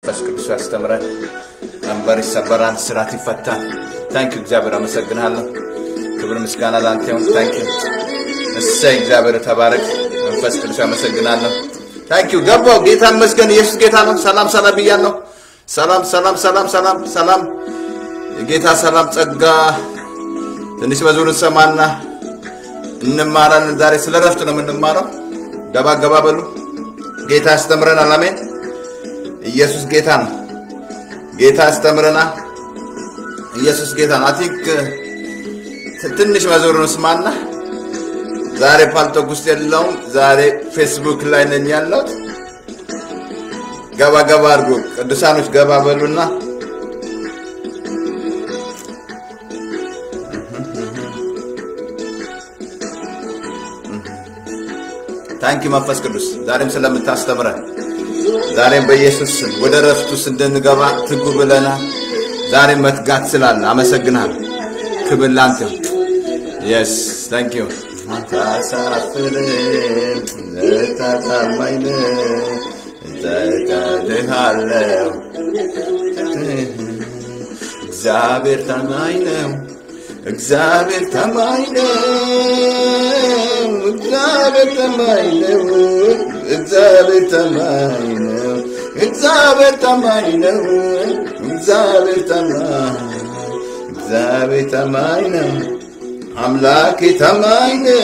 መንፈስ ቅዱስ ያስተምረን። ቀንበር ይሰበራል፣ ስራት ይፈታል። ታንክ እግዚአብሔር አመሰግናለሁ። ክብር ምስጋና ለአንተ ይሁን። ታንክ እሰይ እግዚአብሔር ተባረክ። መንፈስ ቅዱስ ያመሰግናለሁ። ታንክ ገባው። ጌታ ይመስገን። ኢየሱስ ጌታ ነው። ሰላም ሰላም ብያለሁ። ሰላም ሰላም ሰላም ሰላም ሰላም። የጌታ ሰላም ጸጋ ትንሽ መዝሙር እንሰማና እንማራለን። ዛሬ ስለ ረፍት ነው የምንማረው። ገባ ገባ በሉ። ጌታ ያስተምረናል። አሜን። ኢየሱስ ጌታ ነው። ጌታ ያስተምረናል። ኢየሱስ ጌታ ነው። አቲክ ትንሽ መዝሙር እንስማና ዛሬ ፓልቶክ ውስጥ የለውም። ዛሬ ፌስቡክ ላይ ነኝ ያለሁት። ገባ ገባ አድርጎ ቅዱሳኖች ገባ በሉና ታንኪ መንፈስ ቅዱስ ዛሬም ስለምታስተምረን ዛሬም በኢየሱስ ስም ወደ ረፍት ውስጥ እንድንገባ ትጉ ብለናል። ዛሬም መትጋት ስላለ አመሰግናለሁ። ክብር ላንተ የስ ታንክ ዩ ታሳፍርም ታታማኝ እጠቀልሃለሁ እግዚአብሔር ታማኝ ነው። እግዚአብሔር ታማኝ ነው። እግዚአብሔር ታማኝ ነው። እግዚአብሔር ታማኝ ነው። እግዚአብሔር ታማኝ ነው። እግዚአብሔር ታማኝ እግዚአብሔር ታማኝ ነው። አምላኬ ታማኝ ነው።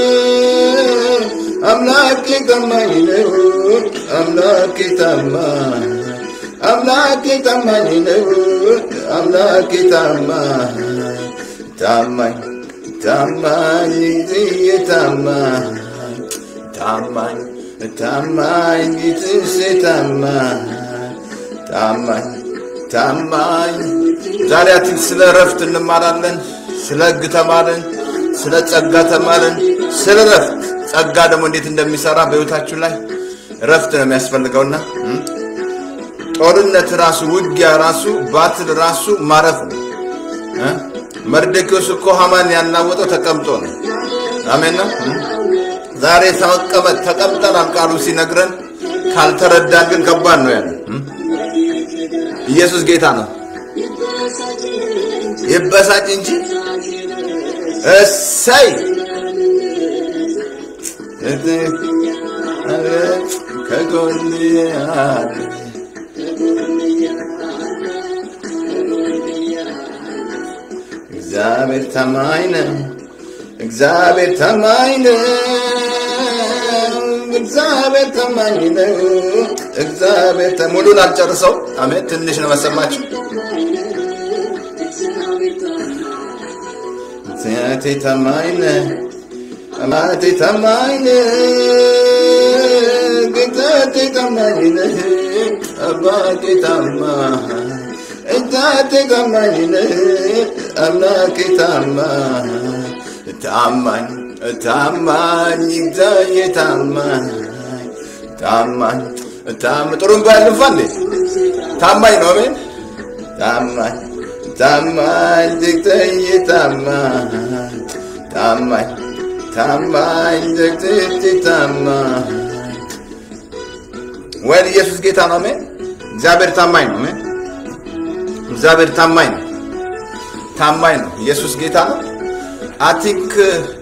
አምላኬ ታማኝ ነው። አምላኬ ታማኝ አምላኬ ታማኝ ነው። አምላኬ ታማኝ ታማኝ ታማኝ ጊዜ ታማኝ ታማኝ ታማኝ ጊዜ ታማኝ ታማኝ ታማኝ ዛሬ አትል ስለ ረፍት እንማራለን። ስለ ሕግ ተማርን። ስለ ጸጋ ተማርን። ስለ ረፍት ጸጋ ደግሞ እንዴት እንደሚሰራ በሕይወታችሁ ላይ ረፍት ነው የሚያስፈልገውና ጦርነት ራሱ ውጊያ ራሱ ባትል ራሱ ማረፍ ነው። መርደኪዎስ እኮ ሐማን ያናወጠው ተቀምጦ ነው። አሜን ነው። ዛሬ ተቀመጥ ተቀምጠናል ቃሉ ሲነግረን፣ ካልተረዳን ግን ከባድ ነው ያለ። ኢየሱስ ጌታ ነው። ይበሳጭ እንጂ እሰይ ከጎን አለ እግዚአብሔር ታማኝ ነው። እግዚአብሔር ታማኝ ነው። እግዚአብሔር ታማኝ ነው። እግዚአብሔር ታ- ሙሉን አልጨርሰው። አሜን። ትንሽ ነው መሰማችሁ። እግዚአብሔር ታማኝ ነው። አባቴ ታማኝ ነው። ጌታቴ ታማኝ ነው። አባቴ ታማኝ እታቴ ታማኝ ነህ አምላኬ ታማኝ ታማኝ ታማኝ እግዚአብሔር ታማኝ ታማኝ ታም ጥሩምባ ያልፋ እንዴ ታማኝ ነው አሜን ታማኝ ታማኝ እግዚአብሔር ታማኝ ታማኝ ታማኝ እግዚአብሔር ታማኝ ወይ ኢየሱስ ጌታ ነው አሜን እግዚአብሔር ታማኝ ነው አሜን እግዚአብሔር ታማኝ ነው። ታማኝ ነው። ኢየሱስ ጌታ ነው። አቲንክ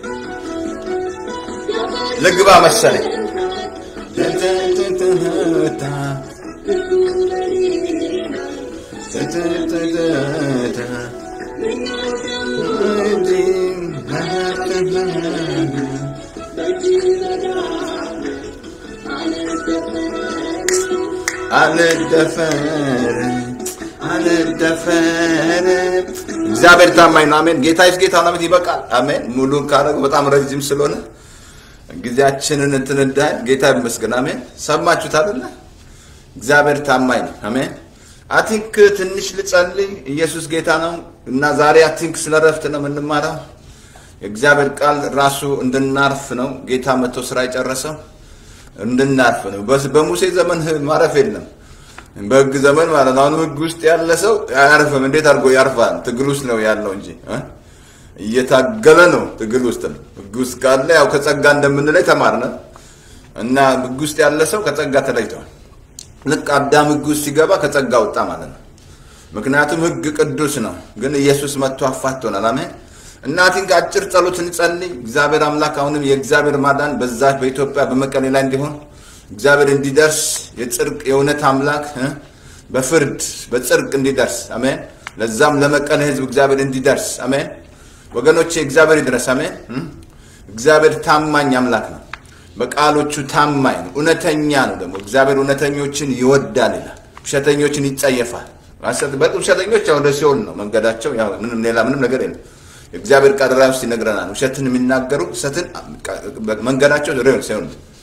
ልግባ መሰለኝ። አልደፈርም አልደፈርም። እግዚአብሔር ታማኝ ነው። አሜን። ጌታ ይስ ጌታ ነው። ይበቃል። አሜን። ሙሉን ካደረገ በጣም ረጅም ስለሆነ ጊዜያችንን እንትን እንዳይ ጌታ ይመስገን። አሜን። ሰማችሁት አይደለ? እግዚአብሔር ታማኝ ነው። አሜን። አቲንክ ትንሽ ልጸልይ። ኢየሱስ ጌታ ነው እና ዛሬ አቲንክ ስለ ረፍት ነው የምንማረው። የእግዚአብሔር ቃል ራሱ እንድናርፍ ነው። ጌታ መጥቶ ስራ የጨረሰው እንድናርፍ ነው። በስ- በሙሴ ዘመን ማረፍ የለም። በህግ ዘመን ማለት ነው። አሁን ህግ ውስጥ ያለ ሰው አያርፍም። እንዴት አድርጎ ያርፋል? ትግል ውስጥ ነው ያለው እንጂ እ? እየታገለ ነው። ትግል ውስጥ ነው። ህግ ውስጥ ካለ ያው ከጸጋ እንደምንለይ ተማርነ እና ህግ ውስጥ ያለ ሰው ከጸጋ ተለይተዋል። ልክ አዳም ህግ ውስጥ ሲገባ ከጸጋ ወጣ ማለት ነው። ምክንያቱም ህግ ቅዱስ ነው፣ ግን ኢየሱስ መጥቶ አፋቶናል። አሜን። እናቲን አጭር ጸሎት እንጸልይ። እግዚአብሔር አምላክ አሁንም የእግዚአብሔር ማዳን በዛ በኢትዮጵያ በመቀሌ ላይ እንዲሆን እግዚአብሔር እንዲደርስ የጽድቅ የእውነት አምላክ እ በፍርድ በጽድቅ እንዲደርስ አሜን። ለዛም ለመቀሌ ህዝብ እግዚአብሔር እንዲደርስ አሜን። ወገኖቼ እግዚአብሔር ይድረስ አሜን። እ እግዚአብሔር ታማኝ አምላክ ነው። በቃሎቹ ታማኝ ነው። እውነተኛ ነው። ደግሞ እግዚአብሔር እውነተኞችን ይወዳል ይላል፣ ውሸተኞችን ይጸየፋል። ውሸተኞች ያው ወደ ሲኦል ነው መንገዳቸው፣ ያው ምንም ሌላ ምንም ነገር የለም። የእግዚአብሔር ቃል ራዕይ ውስጥ ይነግረናል። ውሸትን የሚናገሩ ውሸትን መንገዳቸው ሬል ሲሆን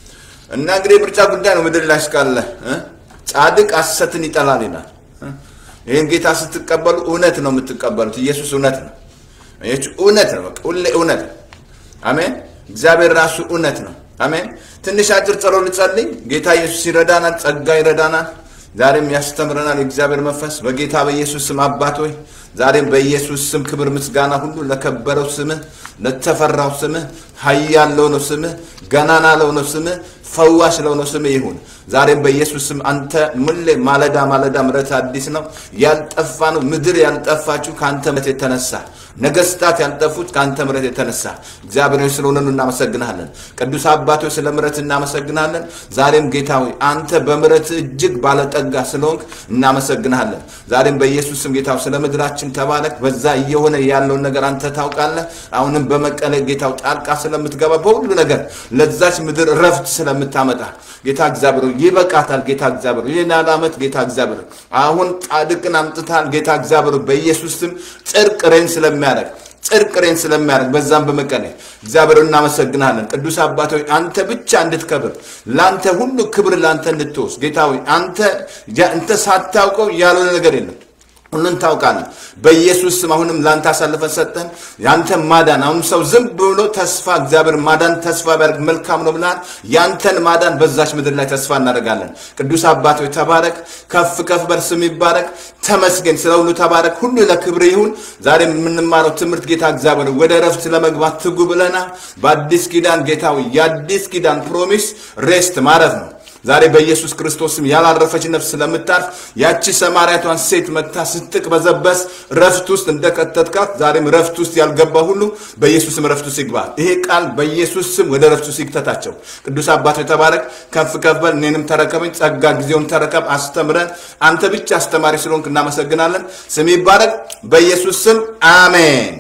እና እንግዲህ የምርጫ ጉዳይ ነው። ምድር ላይ እስካለ እ ጻድቅ ሐሰትን ይጠላል ይላል። እ ይህን ጌታ ስትቀበሉ እውነት ነው የምትቀበሉት። ኢየሱስ እውነት ነው። ይህች እውነት ነው። በቃ ሁሌ እውነት ነው። አሜን። እግዚአብሔር ራሱ እውነት ነው። አሜን። ትንሽ አጭር ጸሎት ልጸልይ። ጌታ ኢየሱስ ይረዳናል፣ ጸጋ ይረዳናል። ዛሬም ያስተምረናል የእግዚአብሔር መንፈስ በጌታ በኢየሱስ ስም አባት ሆይ ዛሬም በኢየሱስ ስም ክብር ምስጋና ሁሉ ለከበረው ስምህ ለተፈራው ስምህ ኃያል ለሆነው ስምህ ገናና ለሆነው ስምህ ፈዋሽ ለሆነው ስምህ ይሁን። ዛሬም በኢየሱስ ስም አንተ ምሌ ማለዳ ማለዳ ምረት አዲስ ነው። ያልጠፋ ነው ምድር ያልጠፋችሁ ከአንተ ምረት የተነሳ ነገስታት ያልጠፉት ከአንተ ምረት የተነሳ እግዚአብሔር ሆይ ስለሆነኑ እናመሰግናለን። ቅዱስ አባቶች ስለ ምረት እናመሰግናለን። ዛሬም ጌታ ሆይ አንተ በምረት እጅግ ባለጠጋ ስለሆንክ እናመሰግናለን። ዛሬም በኢየሱስ ስም ጌታ ስለ ምድራችን ተባረክ። በዛ እየሆነ ያለውን ነገር አንተ ታውቃለህ። አሁንም በመቀለ ጌታው ጣልቃ ስለምትገባ በሁሉ ነገር ለዛች ምድር ረፍት ስለምታመጣ ጌታ እግዚአብሔር ይበቃታል። ጌታ እግዚአብሔር ይህን ያህል ዓመት ጌታ እግዚአብሔር አሁን ጻድቅን አምጥታል። ጌታ እግዚአብሔር በኢየሱስ ስም ጽድቅ ሬን ስለሚያደርግ ጽድቅ ሬን ስለሚያደርግ በዛም በመቀሌ እግዚአብሔር እናመሰግናለን። ቅዱስ አባት ሆይ አንተ ብቻ እንድትከብር ለአንተ ሁሉ ክብር ለአንተ እንድትወስድ ጌታ ሆይ አንተ አንተ ሳታውቀው ያልሆነ ነገር የለም ሁሉን ታውቃለህ። በኢየሱስ ስም አሁንም ለአንተ አሳልፈን ሰጠን። ያንተ ማዳን አሁን ሰው ዝም ብሎ ተስፋ እግዚአብሔር ማዳን ተስፋ ቢያደርግ መልካም ነው ብለሃል። ያንተን ማዳን በዛች ምድር ላይ ተስፋ እናደርጋለን። ቅዱስ አባት ሆይ ተባረክ፣ ከፍ ከፍ በል፣ ስም ይባረክ፣ ተመስገን፣ ስለ ሁሉ ተባረክ። ሁሉ ለክብር ይሁን። ዛሬ የምንማረው ትምህርት ጌታ እግዚአብሔር ወደ ረፍት ለመግባት ትጉ ብለናል። በአዲስ ኪዳን ጌታ ሆይ የአዲስ ኪዳን ፕሮሚስ ሬስት ማረፍ ነው። ዛሬ በኢየሱስ ክርስቶስም ያላረፈች ነፍስ ስለምታርፍ ያቺ ሰማርያቷን ሴት መታ ስትቅበዘበዝ ረፍት ውስጥ እንደከተትካት ዛሬም ረፍት ውስጥ ያልገባ ሁሉ በኢየሱስም ረፍት ውስጥ ይግባ። ይሄ ቃል በኢየሱስ ስም ወደ ረፍት ውስጥ ይክተታቸው። ቅዱስ አባት የተባረክ ከፍ ከፍ በል። እኔንም ተረከበኝ፣ ጸጋ ጊዜውን ተረከብ፣ አስተምረን። አንተ ብቻ አስተማሪ ስለሆንክ እናመሰግናለን። ስም ይባረክ። በኢየሱስ ስም አሜን።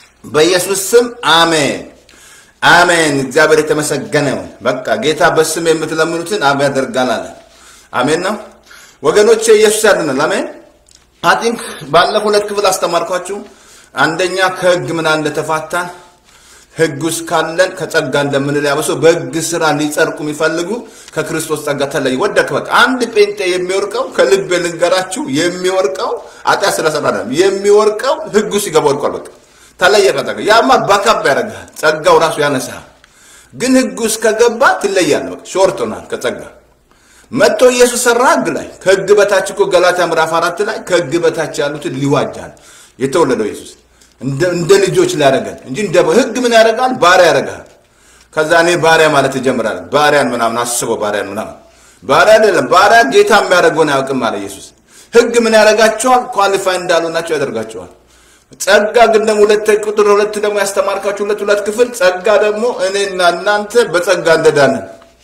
በኢየሱስ ስም አሜን። አሜን። እግዚአብሔር የተመሰገነ ይሁን። በቃ ጌታ በስም የምትለምኑትን አብ ያደርጋል አለ። አሜን ነው ወገኖቼ፣ ኢየሱስ ያድናል። አሜን። አቲንክ ባለፈው ሁለት ክፍል አስተማርኳችሁ። አንደኛ ከህግ ምና እንደተፋታን ህግ ውስጥ ካለን ከጸጋ እንደምንል ያበሰው በህግ ስራ ሊጸድቁ የሚፈልጉ ከክርስቶስ ጸጋ ተለይ ወደክ። በቃ አንድ ጴንጤ የሚወርቀው ከልብ ልንገራችሁ፣ የሚወርቀው ኃጢአት ስለሰራ አይደለም። የሚወርቀው ህግ ውስጥ ይገባ ወድቋል። በቃ ተለየ ከጸጋ ያማ ባካብ ያደርግሃል። ጸጋው ራሱ ያነሳል። ግን ህግ ውስጥ ከገባ ትለያለህ። በቃ ሾርት ሆናል ከጸጋ መጥቶ ኢየሱስ ሰራ ህግ ላይ ከህግ በታች እኮ ገላትያ ምዕራፍ አራት ላይ ከህግ በታች ያሉትን ሊዋጃል የተወለደው ኢየሱስ እንደ ልጆች ሊያደርገን እንጂ እንደ ህግ ምን ያደርጋል? ባሪያ ያደርጋል። ከዛ እኔ ባሪያ ማለት ትጀምራለህ። ባሪያን ምናምን አስበው፣ ባሪያን ምናምን ባሪያ አይደለም። ባሪያ ጌታ የሚያደርገውን አያውቅም አለ ኢየሱስ። ህግ ምን ያደርጋቸዋል? ኳሊፋይ እንዳሉ ናቸው ያደርጋቸዋል። ጸጋ ግን ደግሞ ሁለት ቁጥር ሁለት ደግሞ ያስተማርካችሁ ሁለት ሁለት ክፍል ጸጋ ደግሞ እኔና እናንተ በጸጋ እንደዳንን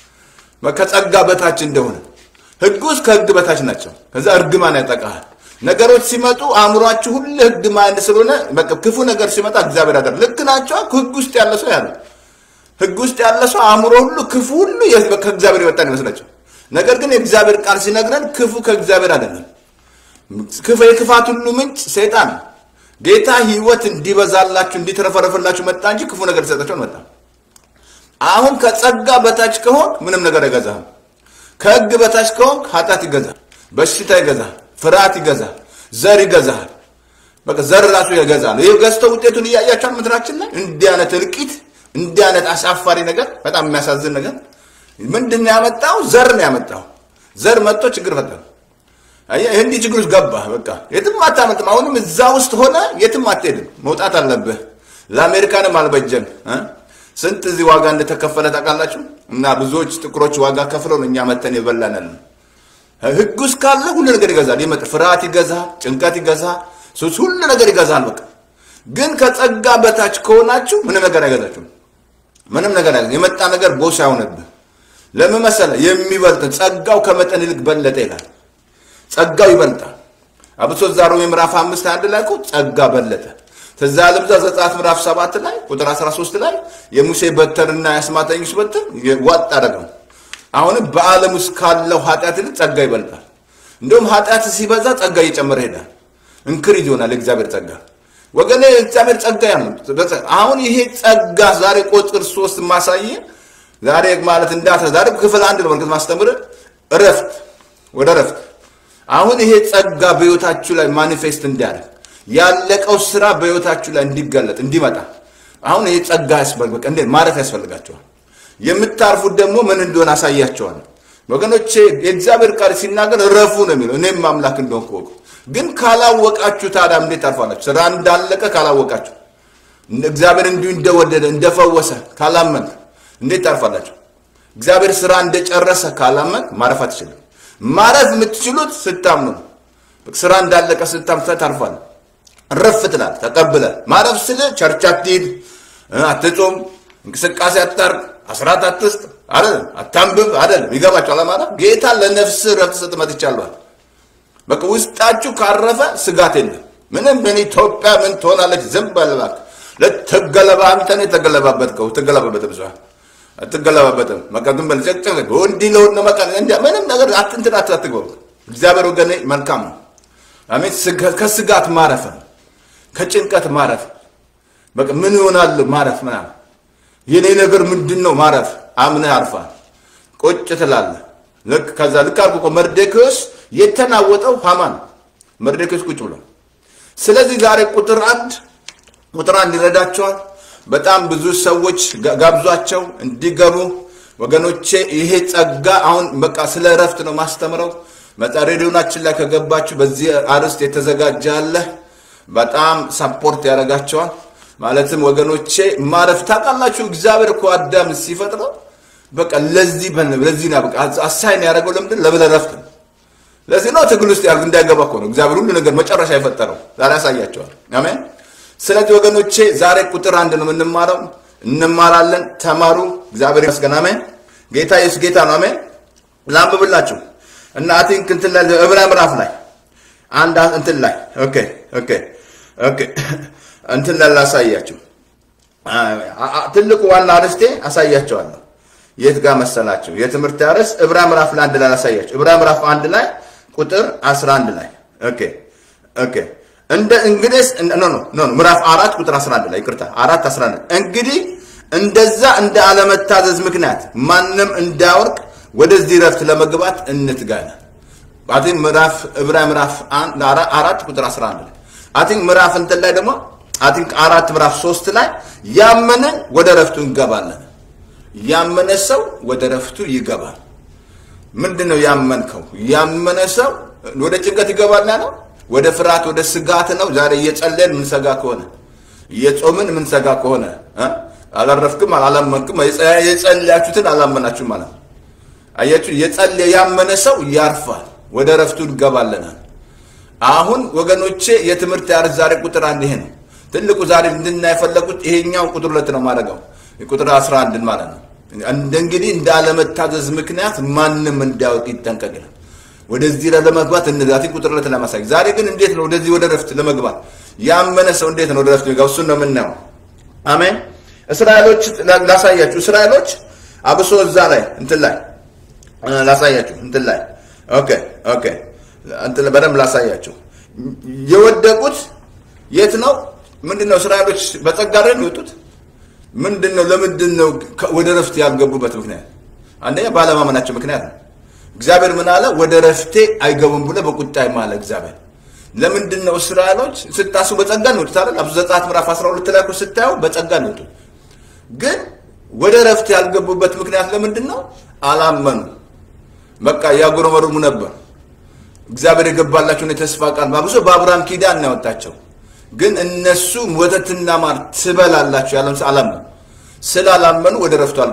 ከጸጋ በታች እንደሆነ ህግ ውስጥ ከህግ በታች ናቸው። ከዛ እርግማን ያጠቃሃል። ነገሮች ሲመጡ አእምሯችሁ ሁሉ ህግ ማንድ ስለሆነ በቃ ክፉ ነገር ሲመጣ እግዚአብሔር ያደር ልክ ናቸው። ህግ ውስጥ ያለ ሰው ያለ ህግ ውስጥ ያለ ሰው አእምሮ ሁሉ ክፉ ሁሉ ከእግዚአብሔር የወጣን ይመስላቸው። ነገር ግን የእግዚአብሔር ቃል ሲነግረን ክፉ ከእግዚአብሔር አይደለም። ክፉ የክፋት ሁሉ ምንጭ ሰይጣን ነው። ጌታ ህይወት እንዲበዛላችሁ እንዲትረፈረፍላችሁ መጣ እንጂ ክፉ ነገር ሊሰጣቸው መጣ። አሁን ከጸጋ በታች ከሆንክ ምንም ነገር አይገዛህም። ከህግ በታች ከሆንክ ኃጢአት ይገዛል፣ በሽታ ይገዛል፣ ፍርሃት ይገዛል፣ ዘር ይገዛል። በቃ ዘር ራሱ ይገዛል። ይህ ገዝተው ውጤቱን እያያቸዋል ምድራችን ላይ እንዲህ አይነት እልቂት፣ እንዲህ አይነት አሳፋሪ ነገር፣ በጣም የሚያሳዝን ነገር ምንድን ነው ያመጣው? ዘር ነው ያመጣው። ዘር መጥቶ ችግር ፈጠረ። አየህ እንዲህ ችግር ውስጥ ገባህ። በቃ የትም አታመልጥም። አሁንም እዛ ውስጥ ሆነ የትም አትሄድም። መውጣት አለብህ። ለአሜሪካንም አልበጀም። ስንት እዚህ ዋጋ እንደተከፈለ ታውቃላችሁ? እና ብዙዎች ጥቁሮች ዋጋ ከፍለው ነው እኛ መተን የበላነን። ህግ ውስጥ ካለ ሁሉ ነገር ይገዛል። ይመጥ ፍርሃት ይገዛል፣ ጭንቀት ይገዛል፣ ሱስ ሁሉ ነገር ይገዛል። በቃ ግን ከጸጋ በታች ከሆናችሁ ምንም ነገር አይገዛችሁም። ምንም ነገር አይገዛም። የመጣ ነገር ቦስ አይሆንብህ። ለምን መሰለህ? የሚበልጥ ጸጋው ከመጠን ይልቅ በለጠ ይላል። ጸጋው ይበልጣል። አብሶ እዛ ሮሜ ምዕራፍ አምስት አንድ ላይ እኮ ጸጋ በለጠ። ትዝ አለም እዛ ዘጸአት ምዕራፍ ሰባት ላይ ቁጥር 13 ላይ የሙሴ በትርና የአስማተኞች በትር ዋጥ አደረገው። አሁንም በዓለም ውስጥ ካለው ኃጢአት ይልቅ ጸጋ ይበልጣል። እንደውም ኃጢአት ሲበዛ ጸጋ እየጨመረ ይሄዳል። እንክሪዝ ይሆናል የእግዚአብሔር ጸጋ። ወገኔ እግዚአብሔር ጸጋ ያለው አሁን ይሄ ጸጋ ዛሬ ቁጥር ሶስት ማሳየ ዛሬ ማለት እንዳተ ዛሬ ክፍል አንድ ነው መልከት ማስተምር እረፍት ወደ እረፍት አሁን ይሄ ጸጋ በህይወታችሁ ላይ ማኒፌስት እንዲያደርግ ያለቀው ስራ በህይወታችሁ ላይ እንዲገለጥ እንዲመጣ አሁን ይሄ ጸጋ ያስፈልግ በቃ እንዴ ማረፍ ያስፈልጋቸዋል። የምታርፉት ደግሞ ምን እንደሆነ አሳያቸዋል። ወገኖቼ የእግዚአብሔር ቃል ሲናገር እረፉ ነው የሚለው። እኔም አምላክ እንደሆንኩ እወቁ። ግን ካላወቃችሁ ታዲያ እንዴት ታርፋላችሁ? ስራ እንዳለቀ ካላወቃችሁ፣ እግዚአብሔር እንዲሁ እንደወደደ እንደፈወሰ ካላመን እንዴት ታርፋላችሁ? እግዚአብሔር ስራ እንደጨረሰ ካላመን ማረፍ አትችልም። ማረፍ የምትችሉት ስታምኑ ነው። ስራ እንዳለቀ ስታምኑ ታርፋለህ። ረፍ ትላል ተቀብለ ማረፍ ስለ ቸርች አትሂድ፣ አትጾም፣ እንቅስቃሴ አታርግ፣ አስራት አትስጥ አይደለም፣ አታንብብ አይደለም። ይገባችኋል ማለት ጌታ ለነፍስ ረፍት ስጥ መጥቻለሁ። በቃ ውስጣችሁ ካረፈ ስጋት የለም። ምንም ምን ኢትዮጵያ ምን ትሆናለች? ዝም በል እባክህ። ልትገለባ አንተ ነው የተገለባበጥከው። ትገለባበት ብዙ አትገለባበትም። በቃ ዝም በል ጨጭ እንዲህ ለሆን ነው በቃ ምንም ነገር አትንትን አትግበሩ። እግዚአብሔር ወገኔ መልካም ነው። አሜን። ከስጋት ማረፍ ነው ከጭንቀት ማረፍ በቃ ምን ይሆናል ማረፍ ምናምን የኔ ነገር ምንድን ነው ማረፍ አምነህ አርፋል ቁጭ ትላለህ ልክ ከዛ ልክ አልኩ እኮ መርዶክዮስ የተናወጠው ሃማን መርዶክዮስ ቁጭ ብሎ ስለዚህ ዛሬ ቁጥር አንድ ቁጥር አንድ ይረዳቸዋል በጣም ብዙ ሰዎች ጋብዟቸው እንዲገቡ ወገኖቼ ይሄ ጸጋ አሁን በቃ ስለ እረፍት ነው ማስተምረው መጣ ሬዲዮናችን ላይ ከገባችሁ በዚህ አርዕስት የተዘጋጀ አለ በጣም ሰፖርት ያደርጋቸዋል። ማለትም ወገኖቼ ማረፍ ታውቃላችሁ። እግዚአብሔር እኮ አዳም ሲፈጥረው በቃ ለዚህ ለዚህ ነው በቃ አሳይን ያደረገው ለምንድን ለብለህ ረፍት ነው። ለዚህ ነው ትግል ውስጥ ያሉ እንዳይገባ እኮ ነው እግዚአብሔር ሁሉ ነገር መጨረሻ የፈጠረው። ዛሬ ያሳያቸዋል። አሜን። ስለዚህ ወገኖቼ ዛሬ ቁጥር አንድ ነው የምንማረው። እንማራለን። ተማሩ። እግዚአብሔር ይመስገን። አሜን። ጌታ ኢየሱስ ጌታ ነው። አሜን። ላንብብላችሁ እና አይ ቲንክ እንትን ላይ ዕብራውያን ምዕራፍ ላይ አንድ እንትን ላይ ኦኬ ኦኬ ኦኬ እንትን ላይ ላሳያችሁ። ትልቁ ዋና አርዕስቴ አሳያቸዋለሁ። የት ጋር መሰላችሁ? የትምህርት አርዕስት ዕብራውያን ምዕራፍ ላይ አንድ ላይ ላሳያችሁ። ዕብራውያን ምዕራፍ አንድ ላይ ቁጥር 11 ላይ ኦኬ ኦኬ እንደ እንግዲህ ኖ ኖ ኖ ምዕራፍ አራት ቁጥር 11 ላይ ይቅርታ፣ አራት 11 እንግዲህ እንደዛ እንደ አለመታዘዝ ምክንያት ማንም እንዳያወርቅ ወደዚህ ረፍት ለመግባት እንትጋና አቲንክ ምዕራፍ ዕብራውያን ምዕራፍ አራት ቁጥር 11 ላይ አቲንክ ምዕራፍ እንትን ላይ ደግሞ አቲንክ አራት ምዕራፍ ሶስት ላይ ያመንን ወደ ረፍቱ እንገባለን። ያመነ ሰው ወደ ረፍቱ ይገባል። ምንድን ነው ያመንከው? ያመነ ሰው ወደ ጭንቀት ይገባል ያለው ወደ ፍርሃት፣ ወደ ስጋት ነው። ዛሬ እየጸለየን ምንሰጋ ከሆነ እየጾምን ምንሰጋ ከሆነ አላረፍክም፣ አላመንክም፣ የጸለያችሁትን አላመናችሁም ማለት ነው። አያችሁ፣ የጸለየ ያመነ ሰው ያርፋል፣ ወደ ረፍቱ እንገባለናል። አሁን ወገኖቼ የትምህርት ያርስ ዛሬ ቁጥር አንድ ይሄ ነው ትልቁ ዛሬ እንድናይ የፈለጉት ይሄኛው ቁጥር ሁለት ነው ማድረገው ቁጥር 11 ማለት ነው። እንግዲህ እንዳለመታዘዝ ምክንያት ማንም እንዳያውቅ ይጠንቀቅ ይላል። ወደዚህ ለመግባት እነዛቲ ቁጥር ሁለት ለማሳይ ዛሬ ግን እንዴት ነው ወደዚህ ወደ ረፍት ለመግባት ያመነ ሰው እንዴት ነው ወደ ረፍት የሚገባው? እሱን ነው የምናየው። አሜን። እስራኤሎች ላሳያችሁ። እስራኤሎች አብሶ እዛ ላይ እንትን ላይ ላሳያችሁ እንትን ላይ ኦኬ ኦኬ እንትን በደንብ ላሳያችሁ። የወደቁት የት ነው? ምንድነው? እስራኤሎች በጸጋ ላይ ነው የወጡት። ምንድነው? ለምንድን ነው ወደ ረፍት ያልገቡበት ምክንያት? አንደኛ ባለማመናቸው ምክንያት ነው። እግዚአብሔር ምን አለ? ወደ ረፍቴ አይገቡም ብሎ በቁጣ ማለ እግዚአብሔር። ለምንድን ነው እስራኤሎች ስታሱ በጸጋ ነው የወጡት አይደል? አብዙ ዘጸአት ምዕራፍ 12 ላይ ስታዩ በጸጋ ነው የወጡት። ግን ወደ ረፍት ያልገቡበት ምክንያት ለምንድን ነው? አላመኑ። በቃ ያጉረመርሙ ነበር። እግዚአብሔር የገባላቸውን የተስፋ ቃል ባብሶ በአብርሃም ኪዳን ነው ያወጣቸው። ግን እነሱ ወተትና ማር ትበላላችሁ ያለም አላመኑ። ስላላመኑ ወደ ረፍቱ አልገቡ።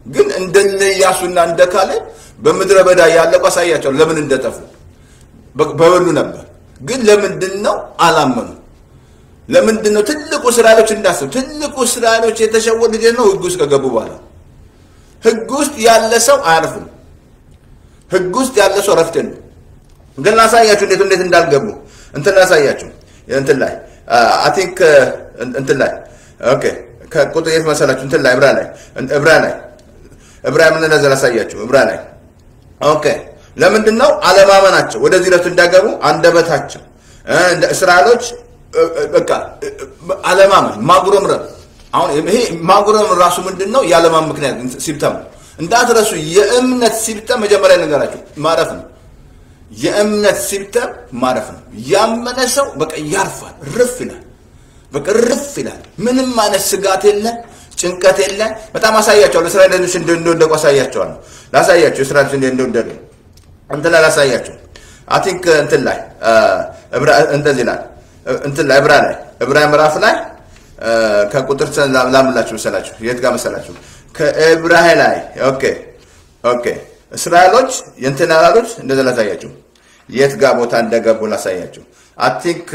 ግን እንደነ ኢያሱና እንደ ካሌብ በምድረ በዳ ያለቁ አሳያቸዋለሁ ለምን እንደጠፉ በበሉ ነበር። ግን ለምንድን ነው አላመኑ? ለምንድን ነው ትልቁ እስራኤሎች እንዳስብ ትልቁ እስራኤሎች የተሸወዱ ልጅ ነው ህግ ውስጥ ከገቡ በኋላ ህግ ውስጥ ያለ ሰው አያርፍም። ህግ ውስጥ ያለ ሰው ረፍት የለም። ግን ላሳያችሁ እንዴት እንዴት እንዳልገቡ እንትን ላሳያችሁ እንትን ላይ አይ ቲንክ እንትን ላይ ኦኬ ከቁጥር የት መሰላችሁ እንትን ላይ ዕብራ ላይ ዕብራ ላይ ዕብራ ምን እንደዛ ላሳያችሁ ዕብራ ላይ ኦኬ ለምንድን ነው አለማመናቸው ወደዚህ ዕለት እንዳገቡ አንደበታቸው እስራኤሎች በቃ አለማመን ማጉረምረም አሁን ይሄ ማጉረምረም ራሱ ምንድን ነው የአለማመን ምክንያት ሲብተም እንዳትረሱ የእምነት ሲብተም መጀመሪያ ነገራችሁ ማረፍ ነው የእምነት ሲብተም ማረፍ ነው ያመነ ሰው በቃ ያርፋል ርፍ ይላል በቃ ርፍ ይላል ምንም አይነት ስጋት የለ ጭንቀት የለ በጣም አሳያቸዋለሁ እስራኤሎች እንደወደቁ አሳያቸዋለሁ ላሳያቸው እስራኤሎች እንደወደቁ እንትን ላይ ላሳያቸው አይ ቲንክ እንትን ላይ እንደዚህ ይላል እንትን ላይ ዕብራ ላይ ዕብራ ምዕራፍ ላይ ከቁጥር ላምላችሁ መሰላችሁ የት ጋር መሰላችሁ ከዕብራ ላይ ኦኬ ኦኬ እስራኤሎች የእንትን ያላሉት እንደዛ ላሳያችሁ የት ጋር ቦታ እንደገቡ ላሳያችሁ አይ ቲንክ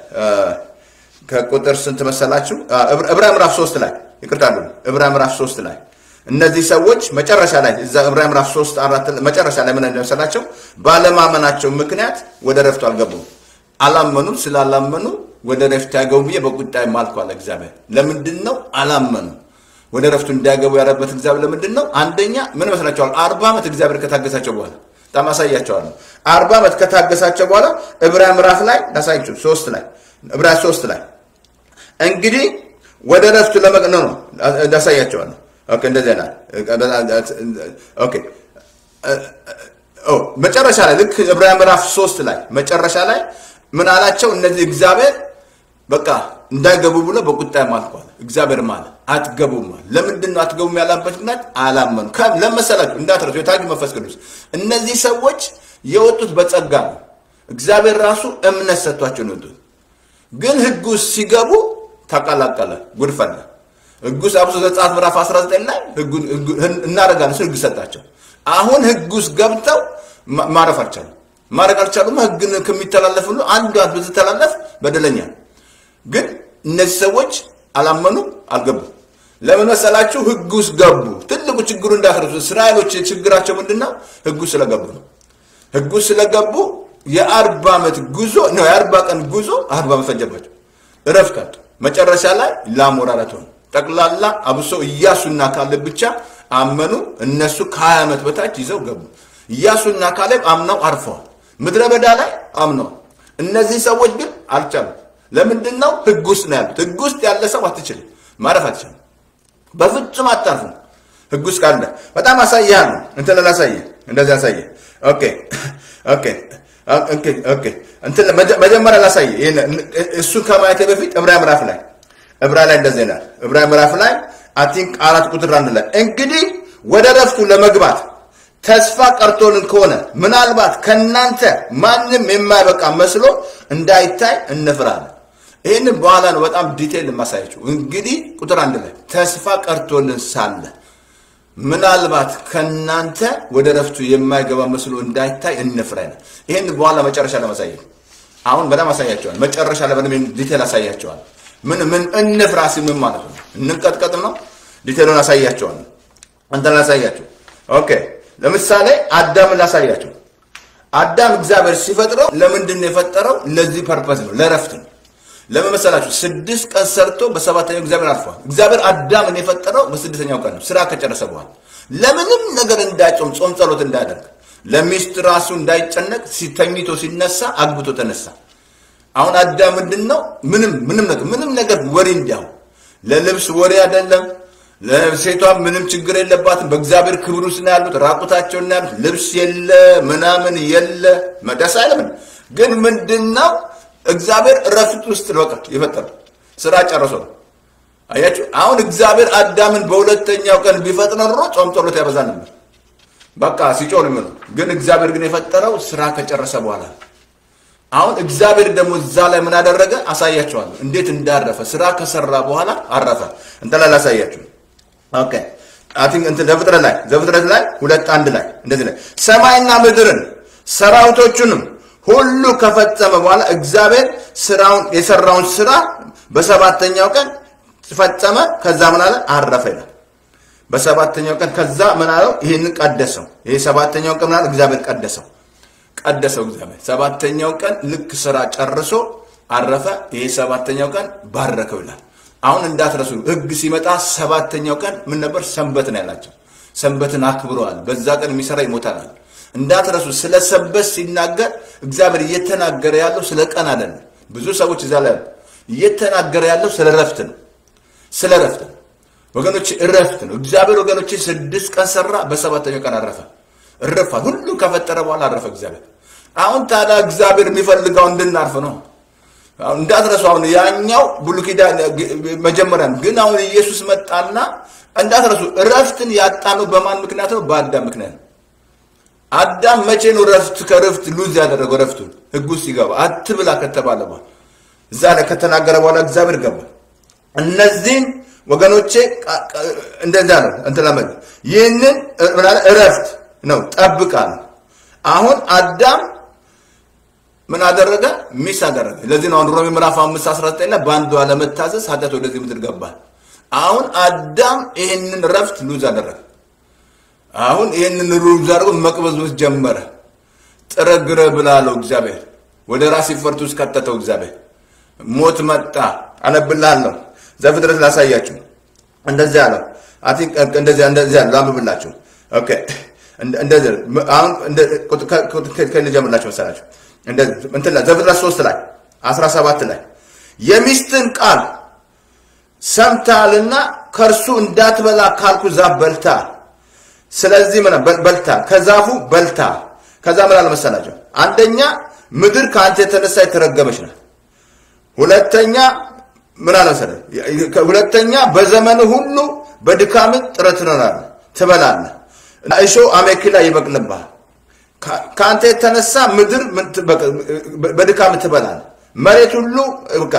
ከቁጥር ስንት መሰላችሁ ዕብራ ምዕራፍ ሶስት ላይ ይቅርታ ዕብራ ምዕራፍ ሶስት ላይ እነዚህ ሰዎች መጨረሻ ላይ እዛ ዕብራ ምዕራፍ 3 አራት መጨረሻ ላይ ምን እንደመሰላቸው ባለማመናቸው ምክንያት ወደ ረፍቱ አልገቡም። አላመኑም። ስላላመኑ ወደ ረፍቱ ያገቡ ብዬ በቁጣ ማልኩ አለ እግዚአብሔር። ለምንድን ነው አላመኑ? ወደ ረፍቱ እንዲያገቡ ያደረበት እግዚአብሔር ለምንድን ነው? አንደኛ ምን መስላችኋል? አርባ ዓመት እግዚአብሔር ከታገሳቸው በኋላ በጣም አሳያቸዋለሁ። አርባ ዓመት ከታገሳቸው በኋላ ዕብራ ምዕራፍ ላይ ላሳያችሁ ሶስት ላይ ዕብራ ሶስት ላይ እንግዲህ ወደ ረፍቱ ለመቅነ ነው ላሳያቸዋለሁ ኦኬ እንደዚህ ናል ኦኬ መጨረሻ ላይ ልክ ዕብራውያን ምዕራፍ ሶስት ላይ መጨረሻ ላይ ምን አላቸው? እነዚህ እግዚአብሔር በቃ እንዳይገቡ ብሎ በቁጣ ማልኳል። እግዚአብሔር ማለ አትገቡም አለ። ለምንድን ነው አትገቡም ያላበት ምክንያት አላመኑ። ለመሰላችሁ እንዳትረሱ የታጁ መንፈስ ቅዱስ እነዚህ ሰዎች የወጡት በጸጋ ነው። እግዚአብሔር ራሱ እምነት ሰጥቷቸው ነው የወጡት። ግን ህግ ውስጥ ሲገቡ ተቀላቀለ፣ ጉድ ፈላ። ህግ ውስጥ አብሶ ዘጸአት ምዕራፍ 19 ላይ እናደርጋለን ሲል ህግ ሰጣቸው። አሁን ህግ ውስጥ ገብተው ማረፍ አልቻሉም። ማድረግ አልቻሉም። ህግን ከሚተላለፍ ሁሉ አንዷ ብትተላለፍ በደለኛ ግን እነዚህ ሰዎች አላመኑም፣ አልገቡም። ለምን መሰላችሁ? ህግ ውስጥ ገቡ። ትልቁ ችግሩ እንዳትረሱ፣ እስራኤሎች ችግራቸው ምንድን ነው? ህግ ውስጥ ስለገቡ ነው። ህግ ውስጥ ስለገቡ የአርባ ዓመት ጉዞ ነው የአርባ ቀን ጉዞ አርባ ዓመት ፈጀባቸው። እረፍት አጡ። መጨረሻ ላይ ላሞራረት ሆኑ። ጠቅላላ አብሶ ኢያሱና ካሌብ ብቻ አመኑ። እነሱ ከሀያ ዓመት በታች ይዘው ገቡ። ኢያሱና ካሌብ አምነው አርፈዋል። ምድረ በዳ ላይ አምነዋል። እነዚህ ሰዎች ግን አልቻሉም። ለምንድን ነው? ህግ ውስጥ ነው ያሉት። ህግ ውስጥ ያለ ሰው አትችልም፣ ማረፍ አትችልም። በፍጹም አታርፉም። ህግ ውስጥ ካለ በጣም አሳይሃለሁ። እንትን ላሳየህ፣ እንደዚህ አሳየህ። ኦኬ ኦኬ ኦኬ ኦኬ እንትን መጀመሪያ ላሳየህ። እሱን ከማየቴ በፊት ዕብራ ምዕራፍ ላይ ዕብራ ላይ እንደዚህ ይላል። ዕብራ ምዕራፍ ላይ አይ ቲንክ አራት ቁጥር አንድ ላይ እንግዲህ ወደ ረፍቱ ለመግባት ተስፋ ቀርቶልን ከሆነ ምናልባት ከናንተ ማንም የማይበቃ መስሎ እንዳይታይ እንፍራለን። ይህንን በኋላ ነው በጣም ዲቴል የማሳያችሁ። እንግዲህ ቁጥር አንድ ላይ ተስፋ ቀርቶልን ሳለ ምናልባት ከናንተ ወደ ረፍቱ የማይገባ መስሎ እንዳይታይ እንፍራ ይላል። ይህን በኋላ መጨረሻ ለማሳየት አሁን በጣም አሳያቸዋል። መጨረሻ ላይ በደንብ ዲቴል አሳያቸዋል። ምን ምን እንፍራ ሲል ምን ማለት ነው? እንንቀጥቀጥ ነው? ዲቴሉን አሳያቸዋል። አንተን ላሳያቸው። ኦኬ ለምሳሌ አዳምን ላሳያቸው። አዳም እግዚአብሔር ሲፈጥረው ለምንድን ነው የፈጠረው? ለዚህ ፐርፐስ ነው፣ ለረፍት ነው። ለምን መሰላችሁ? ስድስት ቀን ሰርቶ በሰባተኛው እግዚአብሔር አርፏል። እግዚአብሔር አዳምን የፈጠረው በስድስተኛው ቀን ነው፣ ስራ ከጨረሰ በኋላ ለምንም ነገር እንዳይጾም ጾም ጸሎት እንዳያደርግ ለሚስት ራሱ እንዳይጨነቅ ሲተኝቶ ሲነሳ አግብቶ ተነሳ። አሁን አዳም ምንድን ነው? ምንም ምንም ነገር ምንም ነገር ወሬ እንዲያው ለልብስ ወሬ አይደለም። ለሴቷ ምንም ችግር የለባትም። በእግዚአብሔር ክብር ውስጥ ነው ያሉት። ራቁታቸውን ነው ያሉት። ልብስ የለ ምናምን የለ መደስ አይለምን። ግን ምንድን ነው እግዚአብሔር እረፍት ውስጥ በቃ የፈጠረው ስራ ጨርሶ ነው። አያችሁ። አሁን እግዚአብሔር አዳምን በሁለተኛው ቀን ቢፈጥር ኖሮ ጾም ጸሎት ያበዛ ነበር። በቃ ሲጮህ ነው። ግን እግዚአብሔር ግን የፈጠረው ስራ ከጨረሰ በኋላ አሁን እግዚአብሔር ደግሞ እዛ ላይ ምን አደረገ? አሳያቸዋለሁ እንዴት እንዳረፈ። ስራ ከሰራ በኋላ አረፈ። እንትን ላይ ላሳያችሁ። ኦኬ አቲንክ እንትን ዘፍጥረት ላይ ዘፍጥረት ላይ ሁለት አንድ ላይ እንደዚህ ላይ ሰማይና ምድርን ሰራዊቶቹንም ሁሉ ከፈጸመ በኋላ እግዚአብሔር ስራውን የሰራውን ስራ በሰባተኛው ቀን ፈጸመ። ከዛ ምን አለ? አረፈ ይላል። በሰባተኛው ቀን ከዛ ምን አለው? ይህንን ቀደሰው። ይሄ ሰባተኛው ቀን ምን አለ? እግዚአብሔር ቀደሰው ቀደሰው እግዚአብሔር ሰባተኛው ቀን ልክ ስራ ጨርሶ አረፈ። ይሄ ሰባተኛው ቀን ባረከው ይላል። አሁን እንዳትረሱ ህግ ሲመጣ ሰባተኛው ቀን ምን ነበር? ሰንበት ነው ያላቸው። ሰንበትን አክብረዋል። በዛ ቀን የሚሰራ ይሞታል። እንዳትረሱ ስለ ሰንበት ሲናገር እግዚአብሔር እየተናገረ ያለው ስለ ቀን አይደለም። ብዙ ሰዎች እዛ ላይ እየተናገረ ያለው ስለ ረፍት ነው። ስለ ረፍት ነው ወገኖች፣ እረፍት ነው። እግዚአብሔር ወገኖች ስድስት ቀን ሰራ፣ በሰባተኛው ቀን አረፈ። እረፋል። ሁሉም ከፈጠረ በኋላ አረፈ እግዚአብሔር። አሁን ታዲያ እግዚአብሔር የሚፈልገው እንድናርፍ ነው። እንዳትረሱ አሁን ያኛው ብሉይ ኪዳን መጀመሪያ ነው። ግን አሁን ኢየሱስ መጣና እንዳትረሱ እረፍትን ያጣነው በማን ምክንያት ነው? በአዳም ምክንያት ነው። አዳም መቼ ነው ረፍት ከረፍት ሉዝ ያደረገው? ረፍቱን ህግ ውስጥ ይገባ አትብላ ከተባለ በኋላ እዛ ላይ ከተናገረ በኋላ እግዚአብሔር ገባ። እነዚህም ወገኖቼ እንደዛ ነው እንትን ለመ ይህንን እረፍት ነው ጠብቃ ነው። አሁን አዳም ምን አደረገ? ሚስ አደረገ። ለዚህ ነው አሁን ሮሜ ምዕራፍ 5 19 ላይ በአንዱ አለመታዘዝ ኃጢአት ወደዚህ ምድር ገባ። አሁን አዳም ይህንን ረፍት ሉዝ አደረገ። አሁን ይህንን ሉዝ አድርጎ መቅበዝበዝ ጀመረ። ጥረግረ ብላለው እግዚአብሔር ወደ ራስ ይፈርቱ ውስጥ ከተተው እግዚአብሔር ሞት መጣ። አነብላለሁ ዘፍጥረት ላሳያችሁ። እንደዚህ አለው እንደዚህ እንደዚህ አለው ላንብብላችሁ። ኦኬ እንደዚህ አሁን ከልጀምርላችሁ መሰላችሁ እንደዚህ እንትን ላይ ዘፍጥረት 3 ላይ 17 ላይ የሚስትን ቃል ሰምታልና ከእርሱ እንዳትበላ ካልኩ ዛፍ በልታ ስለዚህ ምን በልታ ከዛፉ በልታ ከዛ ምን አለ መሰላቸው አንደኛ ምድር ከአንተ የተነሳ የተረገመች ናት ሁለተኛ ምን አለ መሰለህ ሁለተኛ በዘመን ሁሉ በድካም ጥረት ትኖራለህ ትበላለህ እሾህ አሜኬላ ይበቅልብሃል ከአንተ የተነሳ ምድር በድካም ትበላለህ መሬት ሁሉ በቃ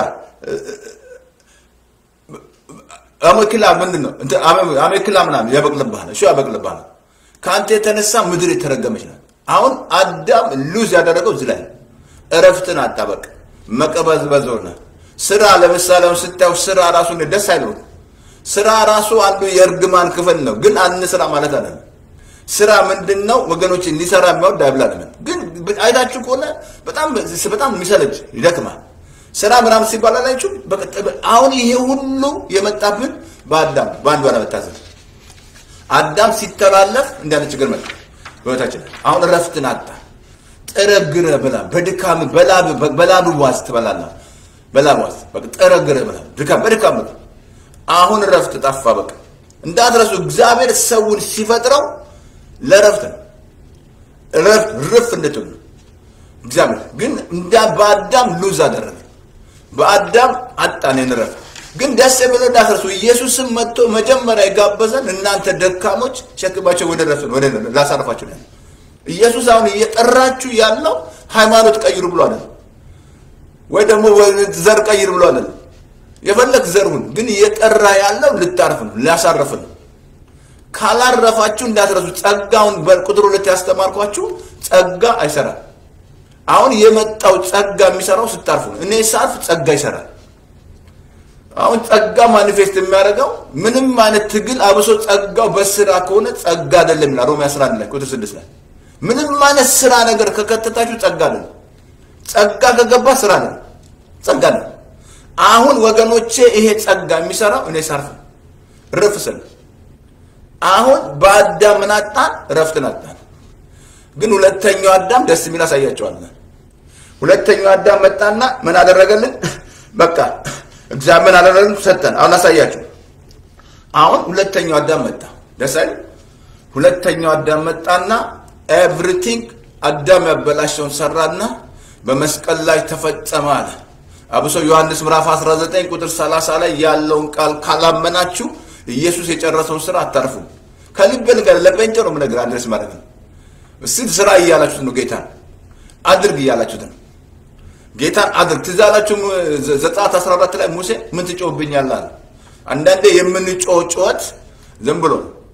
አሜኬላ ምንድን ነው አሜኬላ ምናምን ያበቅልብሃል እሾህ ያበቅልብሃል ከአንተ የተነሳ ምድር የተረገመች ናት አሁን አዳም ሉዝ ያደረገው እዚህ ላይ እረፍትን አጣበቅ መቀበዝበዝ ሆነ ስራ ለምሳሌ አሁን ስታየው ስራ ራሱ ደስ አይለውም ስራ ራሱ አንዱ የእርግማን ክፍል ነው ግን አንስራ ማለት አይደለም ስራ ምንድን ነው ወገኖች ሊሰራ የሚወድ አይብላልም ግን አይታችሁ ከሆነ በጣም በጣም የሚሰለች ይደክማል ስራ ምናምን ሲባል አላችሁ አሁን ይሄ ሁሉ የመጣብን በአዳም በአንዱ አለመታዘዝ አዳም ሲተላለፍ እንዳለ ችግር መጣ በህይወታችን አሁን እረፍትን አጣ ጠረግረ ብላ በድካም በላብ በላብ ዋዝ ትበላለህ በላብ ዋዝ በቃ ጠረግረ ብላ ድካም በድካም ብላ አሁን እረፍት ጠፋ በቃ እንዳትረሱ እግዚአብሔር ሰውን ሲፈጥረው ለእረፍት ነው እረፍት ርፍ እንድትሉ እግዚአብሔር ግን እንዳ በአዳም ሉዝ አደረገ በአዳም አጣን እረፍት ግን ደስ ብሎ እንዳትረሱ ኢየሱስም መጥቶ መጀመሪያ የጋበዘን እናንተ ደካሞች ሸክማቸው ወደ ረፍት ወደ ላሳርፋችሁ ነው ኢየሱስ አሁን እየጠራችሁ ያለው ሃይማኖት ቀይሩ ብሎ አይደለም ወይ ደግሞ ዘር ቀይር ብሎ አይደለም የፈለግ ዘርሁን ግን እየጠራ ያለው ልታርፍ ነው ሊያሳርፍ ነው ካላረፋችሁ እንዳትረሱ ጸጋውን በቁጥር ሁለት ያስተማርኳችሁ ጸጋ አይሰራም አሁን የመጣው ጸጋ የሚሰራው ስታርፉ ነው እኔ ሳርፍ ጸጋ ይሰራል አሁን ጸጋ ማኒፌስት የሚያደርገው ምንም አይነት ትግል አብሶ ጸጋው በስራ ከሆነ ጸጋ አይደለም ይላል ሮሜ 11 ላይ ቁጥር 6 ላይ ምንም አይነት ስራ ነገር ከከተታችሁ ጸጋ አይደለም ጸጋ ከገባ ስራ ነው ጸጋ ነው አሁን ወገኖቼ ይሄ ጸጋ የሚሰራው እኔ ሳርፍ ረፍ ስል አሁን በአዳም ምን አጣን ረፍትን አጣን ግን ሁለተኛው አዳም ደስ የሚል አሳያቸዋለን ሁለተኛው አዳም መጣና ምን አደረገልን በቃ እግዚአብሔር አደረግን ሰጠን አሁን አሳያችሁ አሁን ሁለተኛው አዳም መጣ ደስ አይደል ሁለተኛው አዳም መጣና ኤቭሪቲንግ አዳም ያበላሸውን ሰራና በመስቀል ላይ ተፈጸመ አለ አብሶ ዮሐንስ ምዕራፍ 19 ቁጥር 30 ላይ ያለውን ቃል ካላመናችሁ ኢየሱስ የጨረሰውን ስራ አታርፉም ከልብ ነገር ለጴንጤ ነው ምነግር አድረስ ማለት ነው እስቲ ስራ እያላችሁት ነው ጌታን አድርግ እያላችሁት ነው ጌታን አድርግ ትዝ አላችሁ ዘጸአት 14 ላይ ሙሴ ምን ትጮህብኛለህ አለ አንዳንዴ የምንጮህ ጩኸት ዝም ብሎ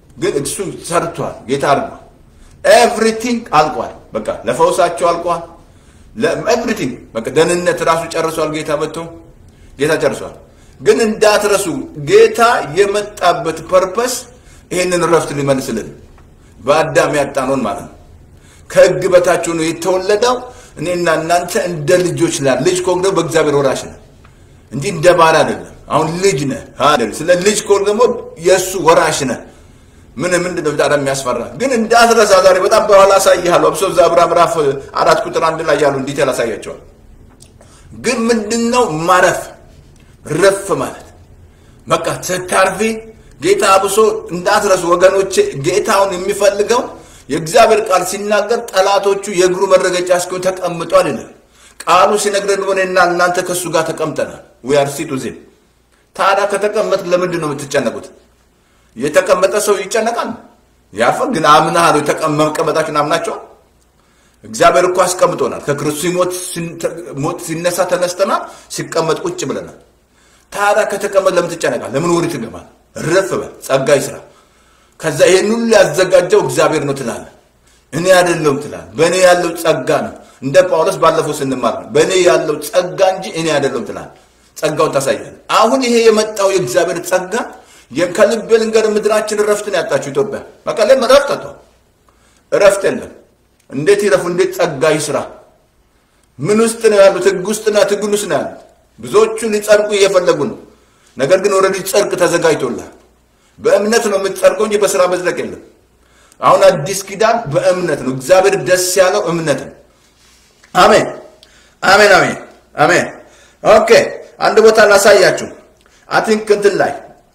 ግን እሱ ሰርቷል። ጌታ አድርጓል። ኤቭሪቲንግ አልቋል። በቃ ለፈውሳቸው አልቋል። ኤቭሪቲንግ በቃ ደህንነት ራሱ ጨርሷል። ጌታ መጥቶ ጌታ ጨርሷል። ግን እንዳትረሱ ጌታ የመጣበት ፐርፐስ ይህንን ረፍት ሊመልስልን በአዳም ያጣነውን ማለት ነው። ከህግ በታች ሆኖ የተወለደው እኔና እናንተ እንደ ልጆች ላ ልጅ ከሆንክ ደግሞ በእግዚአብሔር ወራሽ ነህ እንጂ እንደ ባል አይደለም። አሁን ልጅ ነህ። ስለ ልጅ ከሆንክ ደግሞ የእሱ ወራሽ ነህ። ምን ምንድን ነው ታዲያ የሚያስፈራ? ግን እንዳትረሳ ዛሬ በጣም በኋላ አሳይሃለሁ። አብሶ እዛ ዕብራውያን ምዕራፍ አራት ቁጥር አንድ ላይ ያሉ ዲቴል አሳያቸዋል። ግን ምንድን ነው ማረፍ ረፍ ማለት በቃ ስታርፊ ጌታ አብሶ እንዳትረሱ ወገኖቼ፣ ጌታውን የሚፈልገው የእግዚአብሔር ቃል ሲናገር ጠላቶቹ የእግሩ መረገጫ እስኪሆን ተቀምጧል ይላል። ቃሉ ሲነግረን ሆነና እናንተ ከእሱ ጋር ተቀምጠናል። ዊአር ሲቱ ዜም ታዲያ ከተቀመጥ ለምንድን ነው የምትጨነቁት? የተቀመጠ ሰው ይጨነቃል ያርፋል። ግን አምናሃል መቀመጣችሁን አምናቸዋል። እግዚአብሔር እኮ አስቀምጦናል። ከክርስቶስ ሞት ሲነሳ ተነስተናል፣ ሲቀመጥ ቁጭ ብለናል። ታዲያ ከተቀመጥ ለምን ትጨነቃል? ለምን ወዴት ትገባል? ረፍ በል ጸጋ ይስራ። ከዛ ይሄን ሁሉ ያዘጋጀው እግዚአብሔር ነው ትላለህ። እኔ አይደለሁም ትላለህ። በእኔ ያለው ጸጋ ነው። እንደ ጳውሎስ ባለፈው ስንማር ነው በእኔ ያለው ጸጋ እንጂ እኔ አይደለሁም ትላለህ። ጸጋውን ታሳያለህ። አሁን ይሄ የመጣው የእግዚአብሔር ጸጋ ከልቤ ልንገር፣ ምድራችን እረፍትን ያጣችው ኢትዮጵያ በቃ ለም እረፍት አጥቷል። እረፍት የለም። እንዴት ይረፉ? እንዴት ጸጋ ይስራ? ምን ውስጥ ነው ያሉት? ህግ ውስጥና ትግል ውስጥ ነው ያሉት። ብዙዎቹ ሊጸድቁ እየፈለጉ ነው። ነገር ግን ኦልሬዲ ጸድቅ ተዘጋጅቶልሃል። በእምነት ነው የምትጸድቀው እንጂ በስራ መጽደቅ የለም። አሁን አዲስ ኪዳን በእምነት ነው። እግዚአብሔር ደስ ያለው እምነት ነው። አሜን፣ አሜን፣ አሜን፣ አሜን። ኦኬ አንድ ቦታ ላሳያችሁ። አይ ቲንክ እንትን ላይ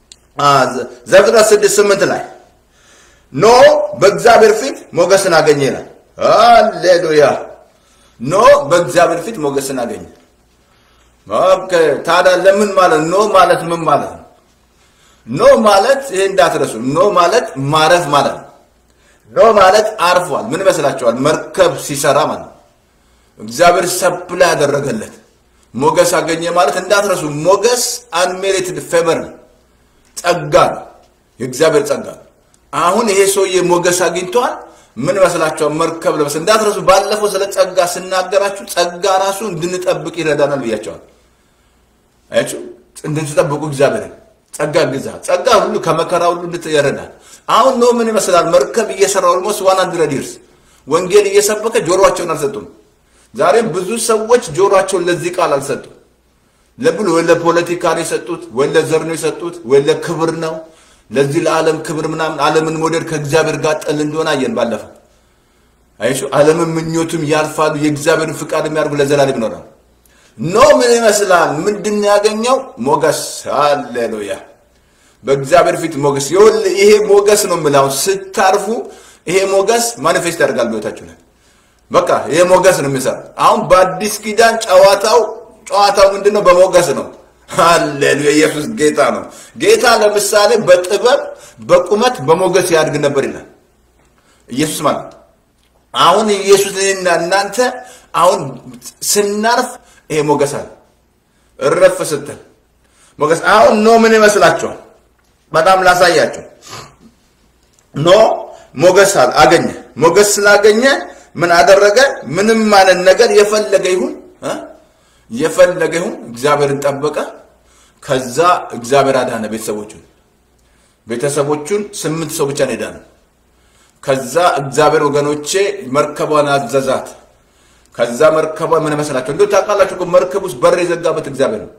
ዘፍጥረት ስድስት ስምንት ላይ ኖ በእግዚአብሔር ፊት ሞገስን አገኘ ይላል። ሃሌሉያ! ኖ በእግዚአብሔር ፊት ሞገስን አገኘ። ኦኬ ታዲያ ለምን ማለት ኖ ማለት ምን ማለት ነው? ኖ ማለት ይሄ እንዳትረሱ፣ ኖ ማለት ማረፍ ማለት ነው። ኖ ማለት አርፏል። ምን ይመስላችኋል? መርከብ ሲሰራ ማለት ነው። እግዚአብሔር ሰፕላ ያደረገለት ሞገስ አገኘ ማለት እንዳትረሱ፣ ሞገስ አንሜሪትድ ፌቨር ነው፣ ጸጋ ነው፣ የእግዚአብሔር ጸጋ ነው። አሁን ይሄ ሰውዬ ሞገስ አግኝተዋል። ምን ይመስላችኋል? መርከብ ለመስ እንዳትረሱ። ባለፈው ስለ ጸጋ ስናገራችሁ ጸጋ ራሱ እንድንጠብቅ ይረዳናል ብያቸዋል። አያችሁ፣ እንድትጠብቁ እግዚአብሔርን ጸጋ ግዛ ጸጋ ሁሉ ከመከራ ሁሉ እንድትረዳል። አሁን ነው ምን ይመስላል? መርከብ እየሰራ ኦልሞስት ዋን ሀንድረድ ይርስ ወንጌል እየሰበከ ጆሮቸውን አልሰጡም። ዛሬም ብዙ ሰዎች ጆሮቸውን ለዚህ ቃል አልሰጡም። ለብሎ ወይ ለፖለቲካ ነው የሰጡት፣ ወይ ለዘር ነው የሰጡት፣ ወይ ለክብር ነው ለዚህ ለዓለም ክብር ምናምን ዓለምን መውደድ ከእግዚአብሔር ጋር ጠል እንደሆነ አየን ባለፈው። አይሹ ዓለምን ምኞቱም ያልፋሉ፣ የእግዚአብሔርን ፍቃድ የሚያደርጉ ለዘላለም ይኖራል። ኖ ምን ይመስላል? ምንድን ያገኘው ሞገስ። ሃሌሉያ! በእግዚአብሔር ፊት ሞገስ። ይኸውልህ ይሄ ሞገስ ነው የምልህ። አሁን ስታርፉ ይሄ ሞገስ ማኒፌስት ያደርጋል በሕይወታችሁ ላይ። በቃ ይሄ ሞገስ ነው የሚሰራ። አሁን በአዲስ ኪዳን ጨዋታው ጨዋታው ምንድን ነው? በሞገስ ነው። ሃሌሉያ! ኢየሱስ ጌታ ነው። ጌታ ለምሳሌ በጥበብ በቁመት በሞገስ ያድግ ነበር ይላል ኢየሱስ ማለት አሁን ኢየሱስ እኔና እናንተ አሁን ስናርፍ ይሄ ሞገስ አለ። እረፍ ስትል ሞገስ አሁን ኖ ምን ይመስላችኋል? በጣም ላሳያችሁ። ኖ ሞገስ አገኘ። ሞገስ ስላገኘ ምን አደረገ? ምንም ማለት ነገር የፈለገ ይሁን የፈለገ ይሁን እግዚአብሔርን ጠበቀ። ከዛ እግዚአብሔር አዳነ ቤተሰቦቹን ቤተሰቦቹን ስምንት ሰው ብቻ ነው የዳነው። ከዛ እግዚአብሔር ወገኖቼ መርከቧን አዘዛት። ከዛ መርከቧ ምን መሰላቸው? እንዴ ታውቃላችሁ እኮ መርከብ ውስጥ በር የዘጋበት እግዚአብሔር ነው።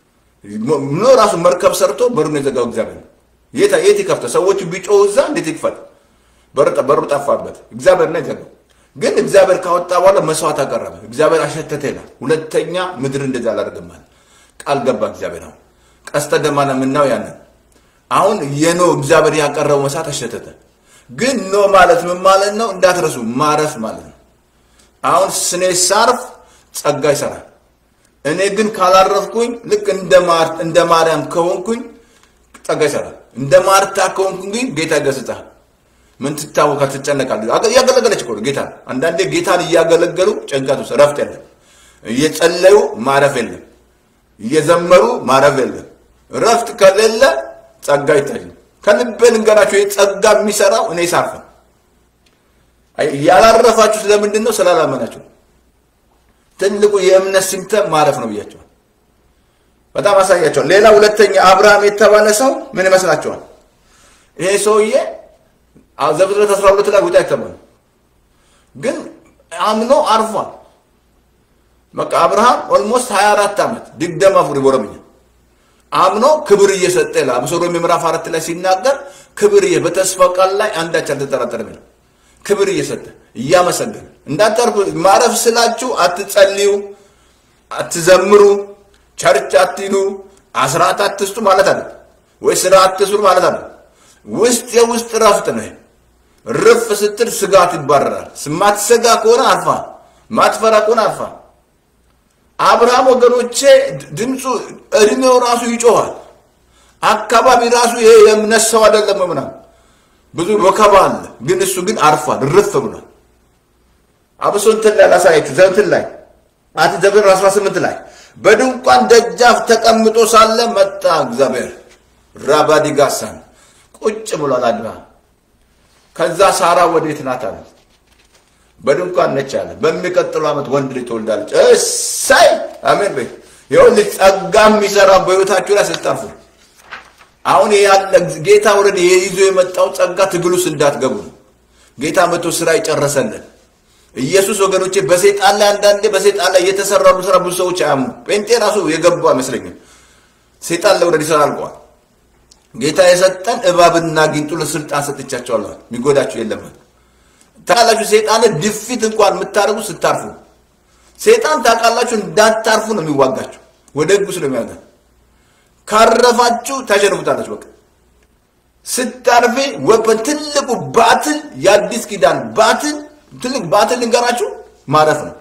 ኖ ራሱ መርከብ ሰርቶ በሩን የዘጋው እግዚአብሔር ነው። የት የት ይከፍተ? ሰዎቹ ቢጮው እዛ እንዴት ይክፈት? በሩ ጠፋበት። እግዚአብሔር ነው የዘጋው። ግን እግዚአብሔር ካወጣ በኋላ መስዋዕት አቀረበ። እግዚአብሔር አሸተተ ይላል። ሁለተኛ ምድር እንደዛ አላደርግም አለ። ቃል ገባ እግዚአብሔር። አሁን ቀስተ ደመና የምናየው ያንን አሁን የኖ እግዚአብሔር ያቀረበው መስዋዕት አሸተተ። ግን ኖ ማለት ምን ማለት ነው? እንዳትረሱ ማረፍ ማለት ነው። አሁን ስኔ ሳርፍ ጸጋ ይሰራል። እኔ ግን ካላረፍኩኝ ልክ እንደ ማርያም ከሆንኩኝ ጸጋ ይሰራል። እንደ ማርታ ከሆንኩኝ ግን ጌታ ይገስጻል። ምን ትታወካ ትጨነቃለህ? እያገለገለች እኮ ነው ጌታ። አንዳንዴ ጌታን እያገለገሉ ጭንቀት ውስጥ እረፍት የለም። እየጸለዩ ማረፍ የለም። እየዘመሩ ማረፍ የለም። እረፍት ከሌለ ጸጋ አይታይም። ከልቤ ልንገራችሁ፣ ጸጋ የሚሰራው እኔ ሳርፍ ነው። ያላረፋችሁ ስለምንድን ነው? ስላላመናችሁ። ትልቁ የእምነት ሲምተም ማረፍ ነው ብያቸዋል። በጣም አሳያቸዋል። ሌላ ሁለተኛ አብርሃም የተባለ ሰው ምን ይመስላችኋል? ይሄ ሰውዬ ዘፍጥረት 12 ላይ ውጣ አይተባለ ግን አምኖ አርፏል። በቃ አብርሃም ኦልሞስት 24 ዓመት ድግደማ ፉሪ ቦረምኛ አምኖ ክብር እየሰጠ ይላል። አብሶ ሮሜ ምዕራፍ አራት ላይ ሲናገር ክብር በተስፋ ቃል ላይ አንዳች አልተጠራጠረም ይላል። ክብር እየሰጠ እያመሰገነ እንዳታርፉ። ማረፍ ስላችሁ አትጸልዩ፣ አትዘምሩ፣ ቸርች አትሂዱ፣ አስራት አትስጡ ማለት አለ ወይ ስራ አትስሩ ማለት አለ። ውስጥ የውስጥ ረፍት ነው። ርፍ ስትል ስጋት ይባረራል። ማትሰጋ ከሆነ አርፋ፣ ማትፈራ ከሆነ አርፋ። አብርሃም ወገኖቼ ድምፁ እድሜው ራሱ ይጮኋል። አካባቢ ራሱ ይሄ የእምነት ሰው አይደለም ምናምን ብዙ ወከባ አለ። ግን እሱ ግን አርፏል፣ ርፍ ብሏል። አብሶ እንትን ላይ ላሳያችሁ ዘንትን ላይ አት ዘብር 18 ላይ በድንኳን ደጃፍ ተቀምጦ ሳለ መጣ እግዚአብሔር ራባዲጋሳን ቁጭ ብሏል አድራ ከዛ ሳራ ወዴት ናት አለ በድንኳን ነች አለ በሚቀጥለው ዓመት ወንድ ልጅ ትወልዳለች እሳይ አሜን በይ ይኸውልህ ጸጋ የሚሰራ በህይወታችሁ ላይ ስታርፉ አሁን ያለ ጌታ ወረድ ይዞ የመጣው ጸጋ ትግል ውስጥ እንዳትገቡ ነው ጌታ መቶ ስራ ይጨረሰልን ኢየሱስ ወገኖቼ በሰይጣን ላይ አንዳንዴ በሰይጣን ላይ እየተሰራሉ ስራ ብዙ ሰዎች አያምኑ ጴንጤ ራሱ የገቡ አይመስለኝም ሰይጣን ለወረድ ይሰራ አልቀዋል ጌታ የሰጠን እባብና ጊንጡ ለስልጣን ሰጥቻቸዋለሁ የሚጎዳችሁ የለም ታውቃላችሁ ሰይጣን ድፊት እንኳን የምታደርጉ ስታርፉ ሰይጣን ታውቃላችሁ እንዳታርፉ ነው የሚዋጋችሁ ወደ ህጉ ስለሚያጋ ካረፋችሁ ታሸንፉታላችሁ በቃ ስታርፌ ወበን ትልቁ ባትል የአዲስ ኪዳን ባትል ትልቅ ባትል ልንገራችሁ ማረፍ ነው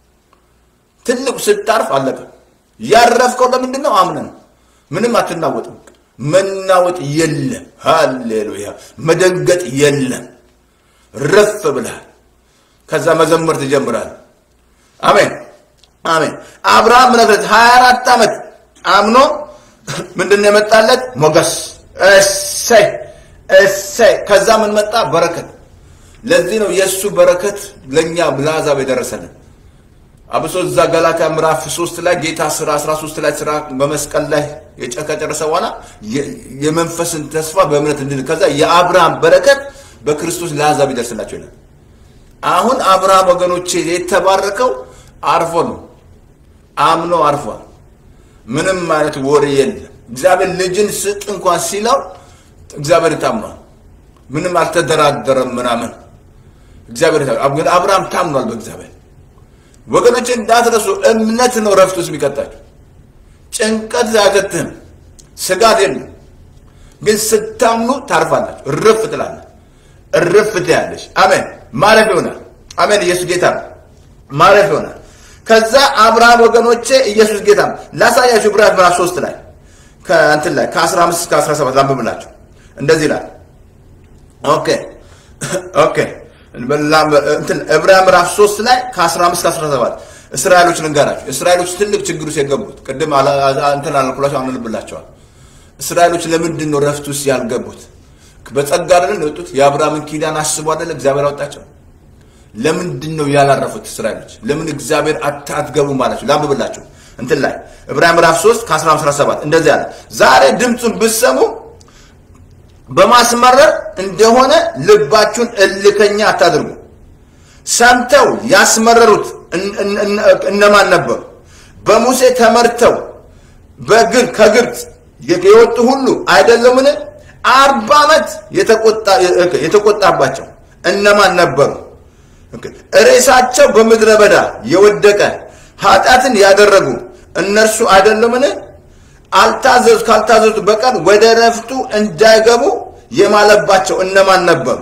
ትልቁ ስታርፍ አለቀ ያረፍከው ለምንድን ነው አምነ ነው ምንም አትናወጥም መናወጥ የለም ሃሌሉያ መደንገጥ የለም ረፍ ብልሃል ከዛ መዘመር ትጀምራል አሜን አሜን አብርሃም ምነግረት 24 ዓመት አምኖ ምንድን የመጣለት ሞገስ እሰይ እሰይ ከዛ ምን መጣ በረከት ለዚህ ነው የእሱ በረከት ለእኛ ለአሕዛብ የደረሰልን አብሶ እዛ ገላትያ ምዕራፍ ሶስት ላይ ጌታ ስራ 13 ላይ ስራ በመስቀል ላይ ከጨረሰ በኋላ የመንፈስን ተስፋ በእምነት እንድን ከዛ የአብርሃም በረከት በክርስቶስ ለአሕዛብ ይደርስላቸው ይላል። አሁን አብርሃም ወገኖቼ የተባረከው አርፎ ነው፣ አምኖ አርፏል። ምንም አይነት ወሬ የለም። እግዚአብሔር ልጅን ስጥ እንኳን ሲለው እግዚአብሔር ታምኗል። ምንም አልተደራደረም ምናምን እግዚአብሔር አብርሃም ታምኗል በእግዚአብሔር ወገኖች እንዳትረሱ፣ እምነት ነው ረፍት ውስጥ የሚቀጣችሁ። ጭንቀት አያገትህም፣ ስጋት የለም። ግን ስታምኑ ታርፋላችሁ፣ እርፍ ትላለህ፣ እርፍ ትያለሽ። አሜን። ማረፍ ይሆናል። አሜን። ኢየሱስ ጌታ ነው። ማረፍ ይሆናል። ከዛ አብርሃም ወገኖቼ ኢየሱስ ጌታ ነው። ላሳያችሁ ዕብራውያን ምዕራፍ 3 ላይ ከእንትን ላይ ከ15 እስከ 17 ላንብብላችሁ። እንደዚህ ይላል። ኦኬ ኦኬ ዕብራውያን ምዕራፍ 3 ላይ ከ15 እስከ 17 እስራኤሎች ልንገራቸው። እስራኤሎች ትልቅ ችግር ውስጥ የገቡት ቅድም እንትን አልኩላቸው አንልብላቸዋል። እስራኤሎች ለምንድን ነው ረፍት ውስጥ ያልገቡት? በጸጋ አይደለም የወጡት? የአብርሃምን ኪዳን አስቦ አይደለ እግዚአብሔር አወጣቸው? ለምንድን ነው ያላረፉት እስራኤሎች? ለምን እግዚአብሔር አትገቡም አላቸው? ላንብብላቸው እንትን ላይ ዕብራውያን ምዕራፍ 3 ከ15 17 እንደዚህ አለ። ዛሬ ድምፁን ብትሰሙ በማስመረር እንደሆነ ልባችሁን እልከኛ አታድርጉ። ሰምተው ያስመረሩት እነማን ነበሩ? በሙሴ ተመርተው በግር ከግብፅ የወጡ ሁሉ አይደለምን? አርባ ዓመት የተቆጣባቸው እነማን ነበሩ? ሬሳቸው በምድረ በዳ የወደቀ ኃጢአትን ያደረጉ እነርሱ አይደለምን? አልታዘዙ ካልታዘዙ በቀር ወደ ረፍቱ እንዳይገቡ የማለባቸው እነማን ነበሩ?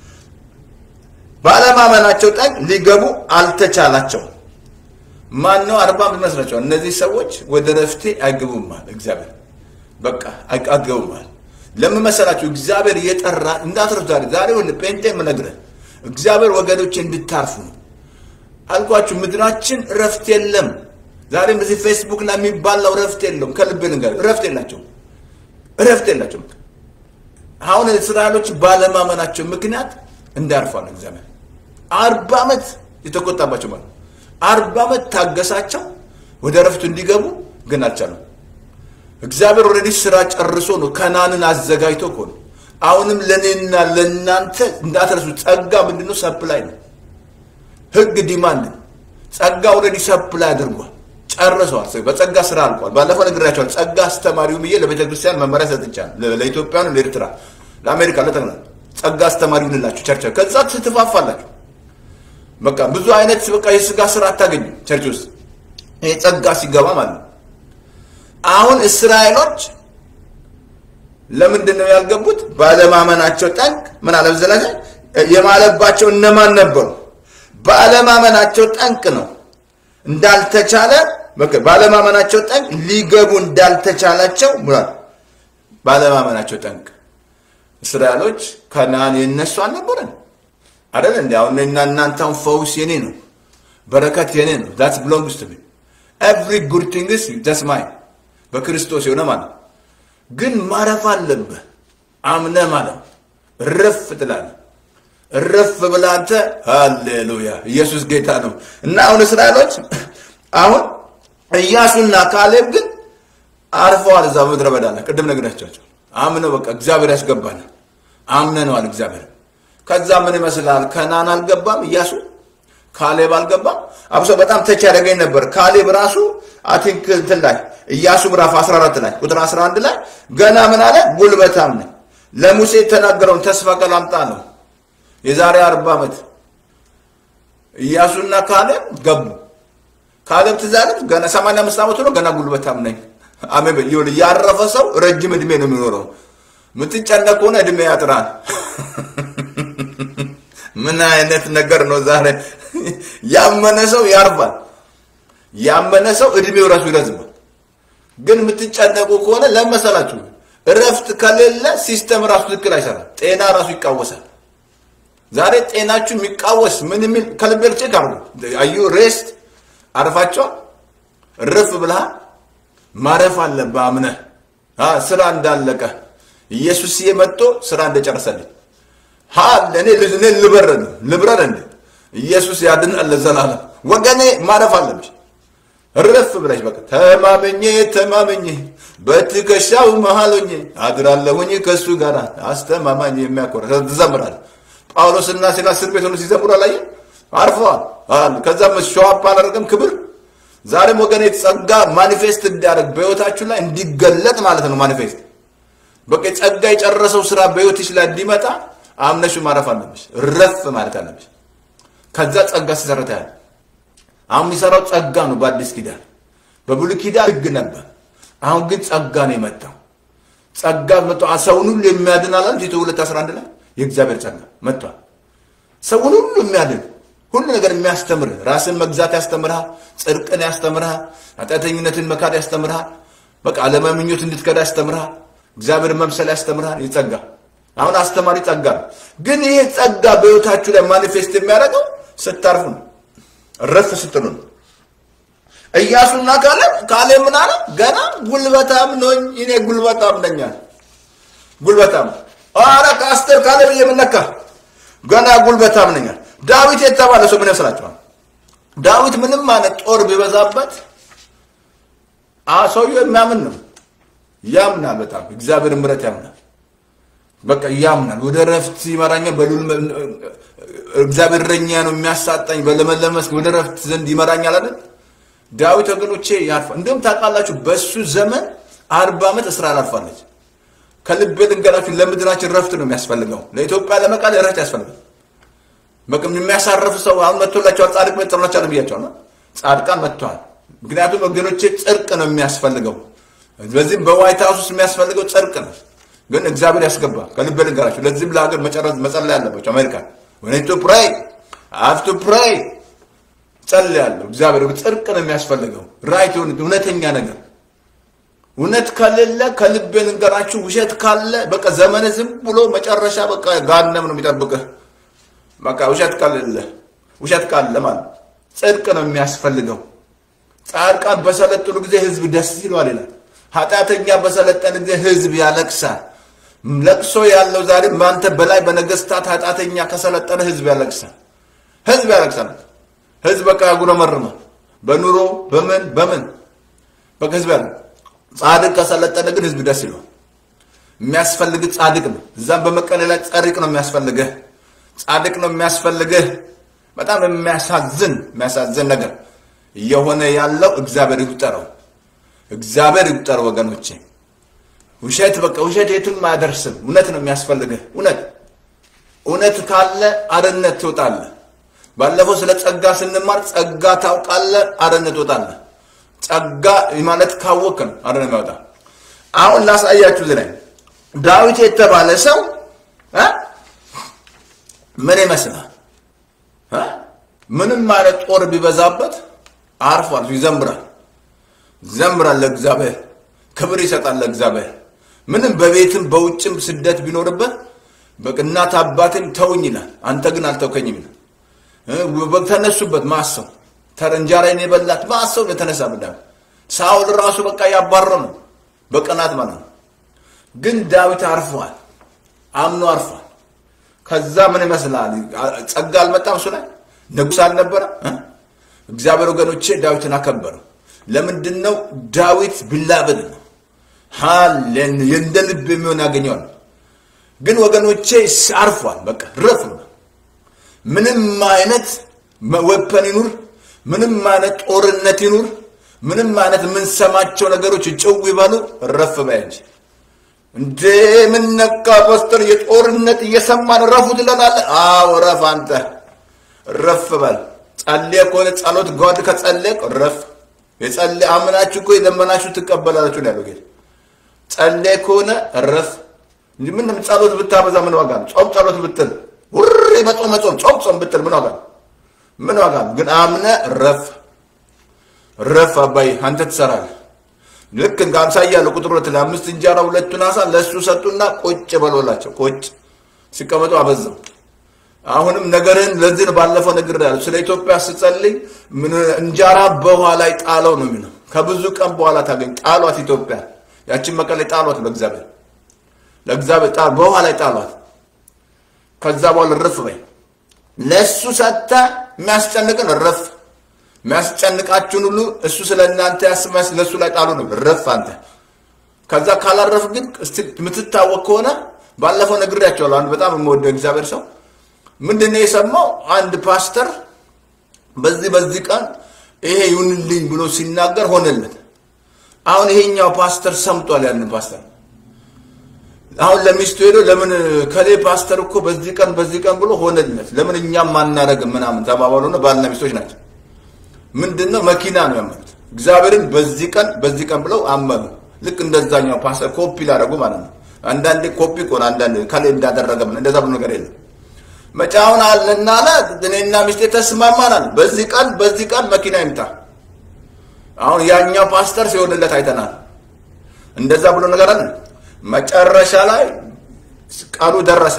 ባለማመናቸው ጠን ሊገቡ አልተቻላቸው። ማን ነው አርባ ይመስላቸዋል? እነዚህ ሰዎች ወደ ረፍቴ አይገቡማል። እግዚአብሔር በቃ አይገቡማል። ለምን መሰላችሁ? እግዚአብሔር እየጠራ እንዳትረሱ። ዛሬ ዛሬ ወን ጴንጤ የምነግርህ እግዚአብሔር ወገኖች እንድታርፉ ነው አልኳችሁ። ምድራችን ረፍት የለም። ዛሬም በዚህ ፌስቡክ ላይ የሚባላው ረፍት የለውም። ከልብ ንገር፣ ረፍት የላቸውም፣ ረፍት የላቸውም። አሁን እስራኤሎች ባለማመናቸው ምክንያት እንዳርፏል እግዚአብሔር አርባ ዓመት የተቆጣባቸው ማለት ነው። አርባ ዓመት ታገሳቸው ወደ ረፍቱ እንዲገቡ ግን አልቻሉም። እግዚአብሔር ኦልሬዲ ስራ ጨርሶ ነው ከናንን አዘጋጅቶ እኮ ነው። አሁንም ለእኔና ለእናንተ እንዳትረሱ፣ ጸጋ ምንድነው? ሰፕላይ ነው። ህግ ዲማንድ ነው። ጸጋ ኦልሬዲ ሰፕላይ አድርጓል፣ ጨርሰዋል። በጸጋ ስራ አልቋል። ባለፈው ነግሬያቸዋለሁ። ጸጋ አስተማሪው ብዬ ለቤተ ክርስቲያን መመሪያ ሰጥቻለሁ። ለኢትዮጵያ ነው፣ ለኤርትራ፣ ለአሜሪካ፣ ለጠቅላላ ጸጋ አስተማሪው እንላችሁ ቸርች ከዛ ትትፋፋላችሁ። በቃ ብዙ አይነት በቃ የስጋ ስራ አታገኙም ቸርች ውስጥ ይሄ ጸጋ ሲገባ ማለት ነው። አሁን እስራኤሎች ለምንድን ነው ያልገቡት? ባለማመናቸው ጠንቅ ምን አለ ዘላዘ የማለባቸው እነማን ነበሩ? ባለማመናቸው ጠንቅ ነው እንዳልተቻለ በቃ ባለማመናቸው ጠንቅ ሊገቡ እንዳልተቻላቸው ሙላት ባለማመናቸው ጠንቅ እስራኤሎች ከነዓን የነሱ አልነበረን አይደል እንዴ? አሁን እኔና እናንተን ፈውስ የኔ ነው፣ በረከት የኔ ነው። ዳት ቢሎንግስ ቱ ሚ ኤቭሪ ጉድ ቲንግስ ጀስት ማይን በክርስቶስ የሆነ ማለት ግን ማረፍ አለብህ። አምነህ ማለት እረፍ ትላለህ። እረፍ ብለህ አንተ ሃሌሉያ ኢየሱስ ጌታ ነው። እና አሁን እስራኤሎች አሁን ኢያሱና ካሌብ ግን አርፈዋል እዛ ምድረ በዳ ላይ ቅድም ነግሬያቸዋለሁ። አምነው በቃ እግዚአብሔር ያስገባናል አምነነዋል እግዚአብሔር ከዛ ምን ይመስላል? ከናን አልገባም ኢያሱ፣ ካሌብ አልገባም። አብሶ በጣም ተች ያደረገኝ ነበር። ካሌብ ራሱ አቲንክ እንትን ላይ ኢያሱ ምዕራፍ 14 ላይ ቁጥር 11 ላይ ገና ምን አለ? ጉልበታም ነኝ ለሙሴ የተናገረውን ተስፋ ቃል አምጣ ነው። የዛሬ 40 ዓመት ኢያሱና ካሌብ ገቡ። ካሌብ ትዝ አለት ገና 85 ዓመቱ ነው። ገና ጉልበታም ነኝ። አሜን። ይሁን ያረፈ ሰው ረጅም እድሜ ነው የሚኖረው። የምትጨነቅ ከሆነ እድሜ ያጥራል። ምን አይነት ነገር ነው ዛሬ? ያመነ ሰው ያርፋል። ያመነ ሰው እድሜው ራሱ ይረዝማል። ግን የምትጨነቁ ከሆነ ለመሰላችሁ እረፍት ከሌለ ሲስተም ራሱ ትክክል አይሰራም። ጤና ራሱ ይቃወሳል። ዛሬ ጤናችሁ የሚቃወስ ምን የሚል ከልቤር ቼክ አርጉ። አዩ ሬስት አርፋቸዋል። እርፍ ብልሃል። ማረፍ አለብህ አምነህ ስራ እንዳለቀ ኢየሱስ መጥቶ ስራ እንደጨረሰልኝ ሀል እኔ እኔ ልበረር ነው ልብረር እንዴ ኢየሱስ ያድናል ለዘላለም ወገኔ ማረፍ አለብሽ እረፍ ብለሽ በቃ ተማመኜ ተማመኜ በትከሻው መሃል ሆኜ አድራለሁኝ ከእሱ ጋር አስተማማኝ የሚያኮራ ትዘምራል ጳውሎስና ሲላስ እስር ቤት ሆኖ ሲዘምሩ አላየህ አርፈዋል ከዛም ሸዋፕ አላደረገም ክብር ዛሬም ወገኔ ጸጋ ማኒፌስት እንዲያደርግ በህይወታችሁ ላይ እንዲገለጥ ማለት ነው ማኒፌስት በቃ ጸጋ የጨረሰው ስራ በህይወትሽ ላይ እንዲመጣ አምነሹ ማረፍ አለብሽ። ረፍ ማለት አለብሽ። ከዛ ጸጋ ሲሰረታ ያለ አሁን የሚሰራው ጸጋ ነው። በአዲስ ኪዳን በብሉይ ኪዳን ህግ ነበር። አሁን ግን ጸጋ ነው የመጣው። ጸጋ መጥቶ ሰውን ሁሉ የሚያድን አላል ቲቶ 2:11 ላይ የእግዚአብሔር ጸጋ መጥቷል። ሰውን ሁሉ የሚያድን ሁሉ ነገር የሚያስተምርህ ራስን መግዛት ያስተምርሃል። ጽድቅን ያስተምርሃል። ኃጢአተኝነትን መካድ ያስተምርሃል። በቃ አለመምኞት እንድትከዳ ያስተምርሃል። እግዚአብሔር መምሰል ያስተምርሃል። ይህ ጸጋ አሁን አስተማሪ ጸጋ ነው። ግን ይሄ ጸጋ በህይወታችሁ ላይ ማኒፌስት የሚያደርገው ስታርፉ ነው፣ እረፍ ስትሉ ነው። ኢያሱና ካሌብ ካሌብ ምን አለ? ገና ጉልበታም ነኝ እኔ ጉልበታም ነኝ አለ። ጉልበታም ኧረ ከአስቴር ካሌብ የምነካ ገና ጉልበታም ነኝ አለ። ዳዊት የተባለ ሰው ምን ይመስላችኋል? ዳዊት ምንም አይነት ጦር ቢበዛበት ሰውየው የሚያምን ነው። ያምናል፣ በጣም እግዚአብሔር ምሕረት ያምናል። በቃ ያምናል። ወደ ረፍት ይመራኛል። በሉል እግዚአብሔር እረኛ ነው የሚያሳጣኝ፣ በለመለመ መስክ ወደ ረፍት ዘንድ ይመራኛል አይደል? ዳዊት ወገኖቼ ያርፋል። እንዲሁም ታውቃላችሁ በሱ ዘመን አርባ ዓመት እስራኤል አልፋለች። ከልቤ ልንገራችሁ፣ ለምድራችን ረፍት ነው የሚያስፈልገው። ለኢትዮጵያ ለመቃል ረፍት ያስፈልጋል። በቃ የሚያሳርፍ ሰው አሁን መጥቶላቸዋል። ጻድቅ መጥቶላቸዋል ብያቸዋል። ጻድቃን መጥተዋል። ምክንያቱም ወገኖቼ ጽድቅ ነው የሚያስፈልገው። በዚህም በዋይት ሀውስ ውስጥ የሚያስፈልገው ጽድቅ ነው። ግን እግዚአብሔር ያስገባ ከልቤ ልንገራችሁ። ለዚህም ለሀገር መጨረስ መጸለይ ያለባቸው አሜሪካ ወኔቱ ፕራይ አፍቱ ፕራይ ጸልያለሁ። እግዚአብሔር ጽድቅ ነው የሚያስፈልገው። ራይት የሆነ እውነተኛ ነገር እውነት ከሌለ ከልቤ ልንገራችሁ፣ ውሸት ካለ በቃ ዘመን ዝም ብሎ መጨረሻ በቃ ጋነም ነው የሚጠብቅህ። በቃ ውሸት ከሌለ ውሸት ካለ ማለት ጽድቅ ነው የሚያስፈልገው። ጻድቃን በሰለጠኑ ጊዜ ህዝብ ደስ ይለዋል ይላል። ኃጢአተኛ በሰለጠነ ጊዜ ህዝብ ያለቅሳል። ለቅሶ ያለው ዛሬ በአንተ በላይ በነገስታት ኃጢአተኛ ከሰለጠነ ህዝብ ያለቅሳል። ህዝብ ያለቅሳል። ህዝብ በቃ ያጉረመርማል። በኑሮ በምን በምን በቃ ህዝብ ያለ ጻድቅ ከሰለጠነ ግን ህዝብ ደስ ይለዋል። የሚያስፈልግ ጻድቅ ነው። እዛም በመቀሌ ላይ ጸሪቅ ነው የሚያስፈልግህ፣ ጻድቅ ነው የሚያስፈልግህ። በጣም የሚያሳዝን የሚያሳዝን ነገር እየሆነ ያለው እግዚአብሔር ይቁጠረው፣ እግዚአብሔር ይቁጠረው ወገኖቼ። ውሸት በቃ ውሸት የትም አያደርስም። እውነት ነው የሚያስፈልግህ። እውነት እውነት ካለ አርነት ትወጣለህ። ባለፈው ስለ ጸጋ ስንማር ጸጋ ታውቃለህ፣ አርነት ትወጣለህ። ጸጋ ማለት ካወቅ ነው አርነት የሚያወጣ። አሁን ላሳያችሁ እዚህ ላይ ዳዊት የተባለ ሰው እ ምን ይመስላል? እ ምንም ማለት ጦር ቢበዛበት አርፏል፣ ይዘምራል፣ ይዘምራል ለእግዚአብሔር ክብር ይሰጣል ለእግዚአብሔር። ምንም በቤትም በውጭም ስደት ቢኖርበት በቅናት አባትን ተውኝ ይላል፣ አንተ ግን አልተውከኝም ይላል። ተነሱበት ማሰው እንጀራዬን የበላት ማሰው የተነሳበት ዳዊት ሳውል ራሱ በቃ ያባረው ነው በቅናት ማለት ነው። ግን ዳዊት አርፏል፣ አምኖ አርፏል። ከዛ ምን ይመስላል? ጸጋ አልመጣም እሱ ላይ ንጉሥ አልነበረ። እግዚአብሔር ወገኖቼ ዳዊትን አከበረው። ለምንድን ነው ዳዊት ቢላበል ነው ሃሌን እንደ ልብ የሚሆን ያገኘዋል። ግን ወገኖቼ አርፏል። በቃ ረፍ ነው። ምንም አይነት ወፐን ይኑር፣ ምንም አይነት ጦርነት ይኑር፣ ምንም አይነት የምንሰማቸው ነገሮች ጭው ይበሉ፣ ረፍ በይ እንጂ እንዴ ምን ነካ ፓስተር? የጦርነት እየሰማን ረፉ ትለናለህ? አዎ ረፍ፣ አንተ ረፍ በል። ጸልየ ከሆነ ጸሎት ጓድ ከጸለቅ ረፍ የጸለ አምናችሁ እኮ የለመናችሁ ትቀበላላችሁ ነው ያለው ጌታ። ጸለይ ከሆነ እረፍ እንጂ ምን ጸሎት ብታበዛ ምን ዋጋ ነው? ጾም ጸሎት ብትል ውሪ መጾም መጾም ጾም ጾም ብትል ምን ዋጋ ነው? ምን ዋጋ ነው? ግን አምነ እረፍ እረፍ። አባይ አንተ ትሰራለህ። ልክ እንደ አምሳያ ያለው ቁጥር ሁለት ላይ አምስት እንጀራ ሁለቱን አሳ ለእሱ ሰጡና ቁጭ በሎላቸው። ቁጭ ሲቀመጡ አበዛው። አሁንም ነገርህን ለዚህ ነው ባለፈው ነገር ያለው ስለ ኢትዮጵያ ስጸልይ ምን እንጀራ በውሃ ላይ ጣለው ነው የሚለው። ከብዙ ቀን በኋላ ታገኝ ጣሏት ኢትዮጵያ ያችን መቀሌ ጣሏት ለእግዚአብሔር ለእግዚአብሔር ጣ በውሃ ላይ ጣሏት። ከዛ በኋላ ረፍ በይ ለእሱ ሰጥተ የሚያስጨንቅን ረፍ የሚያስጨንቃችሁን ሁሉ እሱ ስለ እናንተ ያስመስ ለእሱ ላይ ጣሉ ነው ረፍ አንተ። ከዛ ካላረፍ ግን የምትታወቅ ከሆነ ባለፈው ነግሬያቸዋለሁ። አንድ በጣም የምወደው እግዚአብሔር ሰው ምንድን ነው የሰማው? አንድ ፓስተር በዚህ በዚህ ቀን ይሄ ይሁንልኝ ብሎ ሲናገር ሆነለት። አሁን ይሄኛው ፓስተር ሰምቷል። ያንን ፓስተር አሁን ለሚስቱ ሄዶ ለምን ከሌ ፓስተር እኮ በዚህ ቀን በዚህ ቀን ብሎ ሆነለት፣ ለምን እኛም ማናረግም ምናምን ተባባሉ። ነው ባልና ሚስቶች ናቸው። ምንድን ነው መኪና ነው ያመኑት። እግዚአብሔርን በዚህ ቀን በዚህ ቀን ብለው አመኑ። ልክ እንደዛኛው ፓስተር ኮፒ ላደረጉ ማለት ነው። አንዳንዴ ኮፒ ቆን አንዳንዴ ከሌ እንዳደረገ እንደዛ ብሎ ነገር የለም መጫውን አለና አለ እኔና ሚስቴ ተስማማናል። በዚህ ቀን በዚህ ቀን መኪና ይምጣ። አሁን ያኛው ፓስተር ሲሆንለት አይተናል። እንደዛ ብሎ ነገር አለ። መጨረሻ ላይ ቀኑ ደረሰ።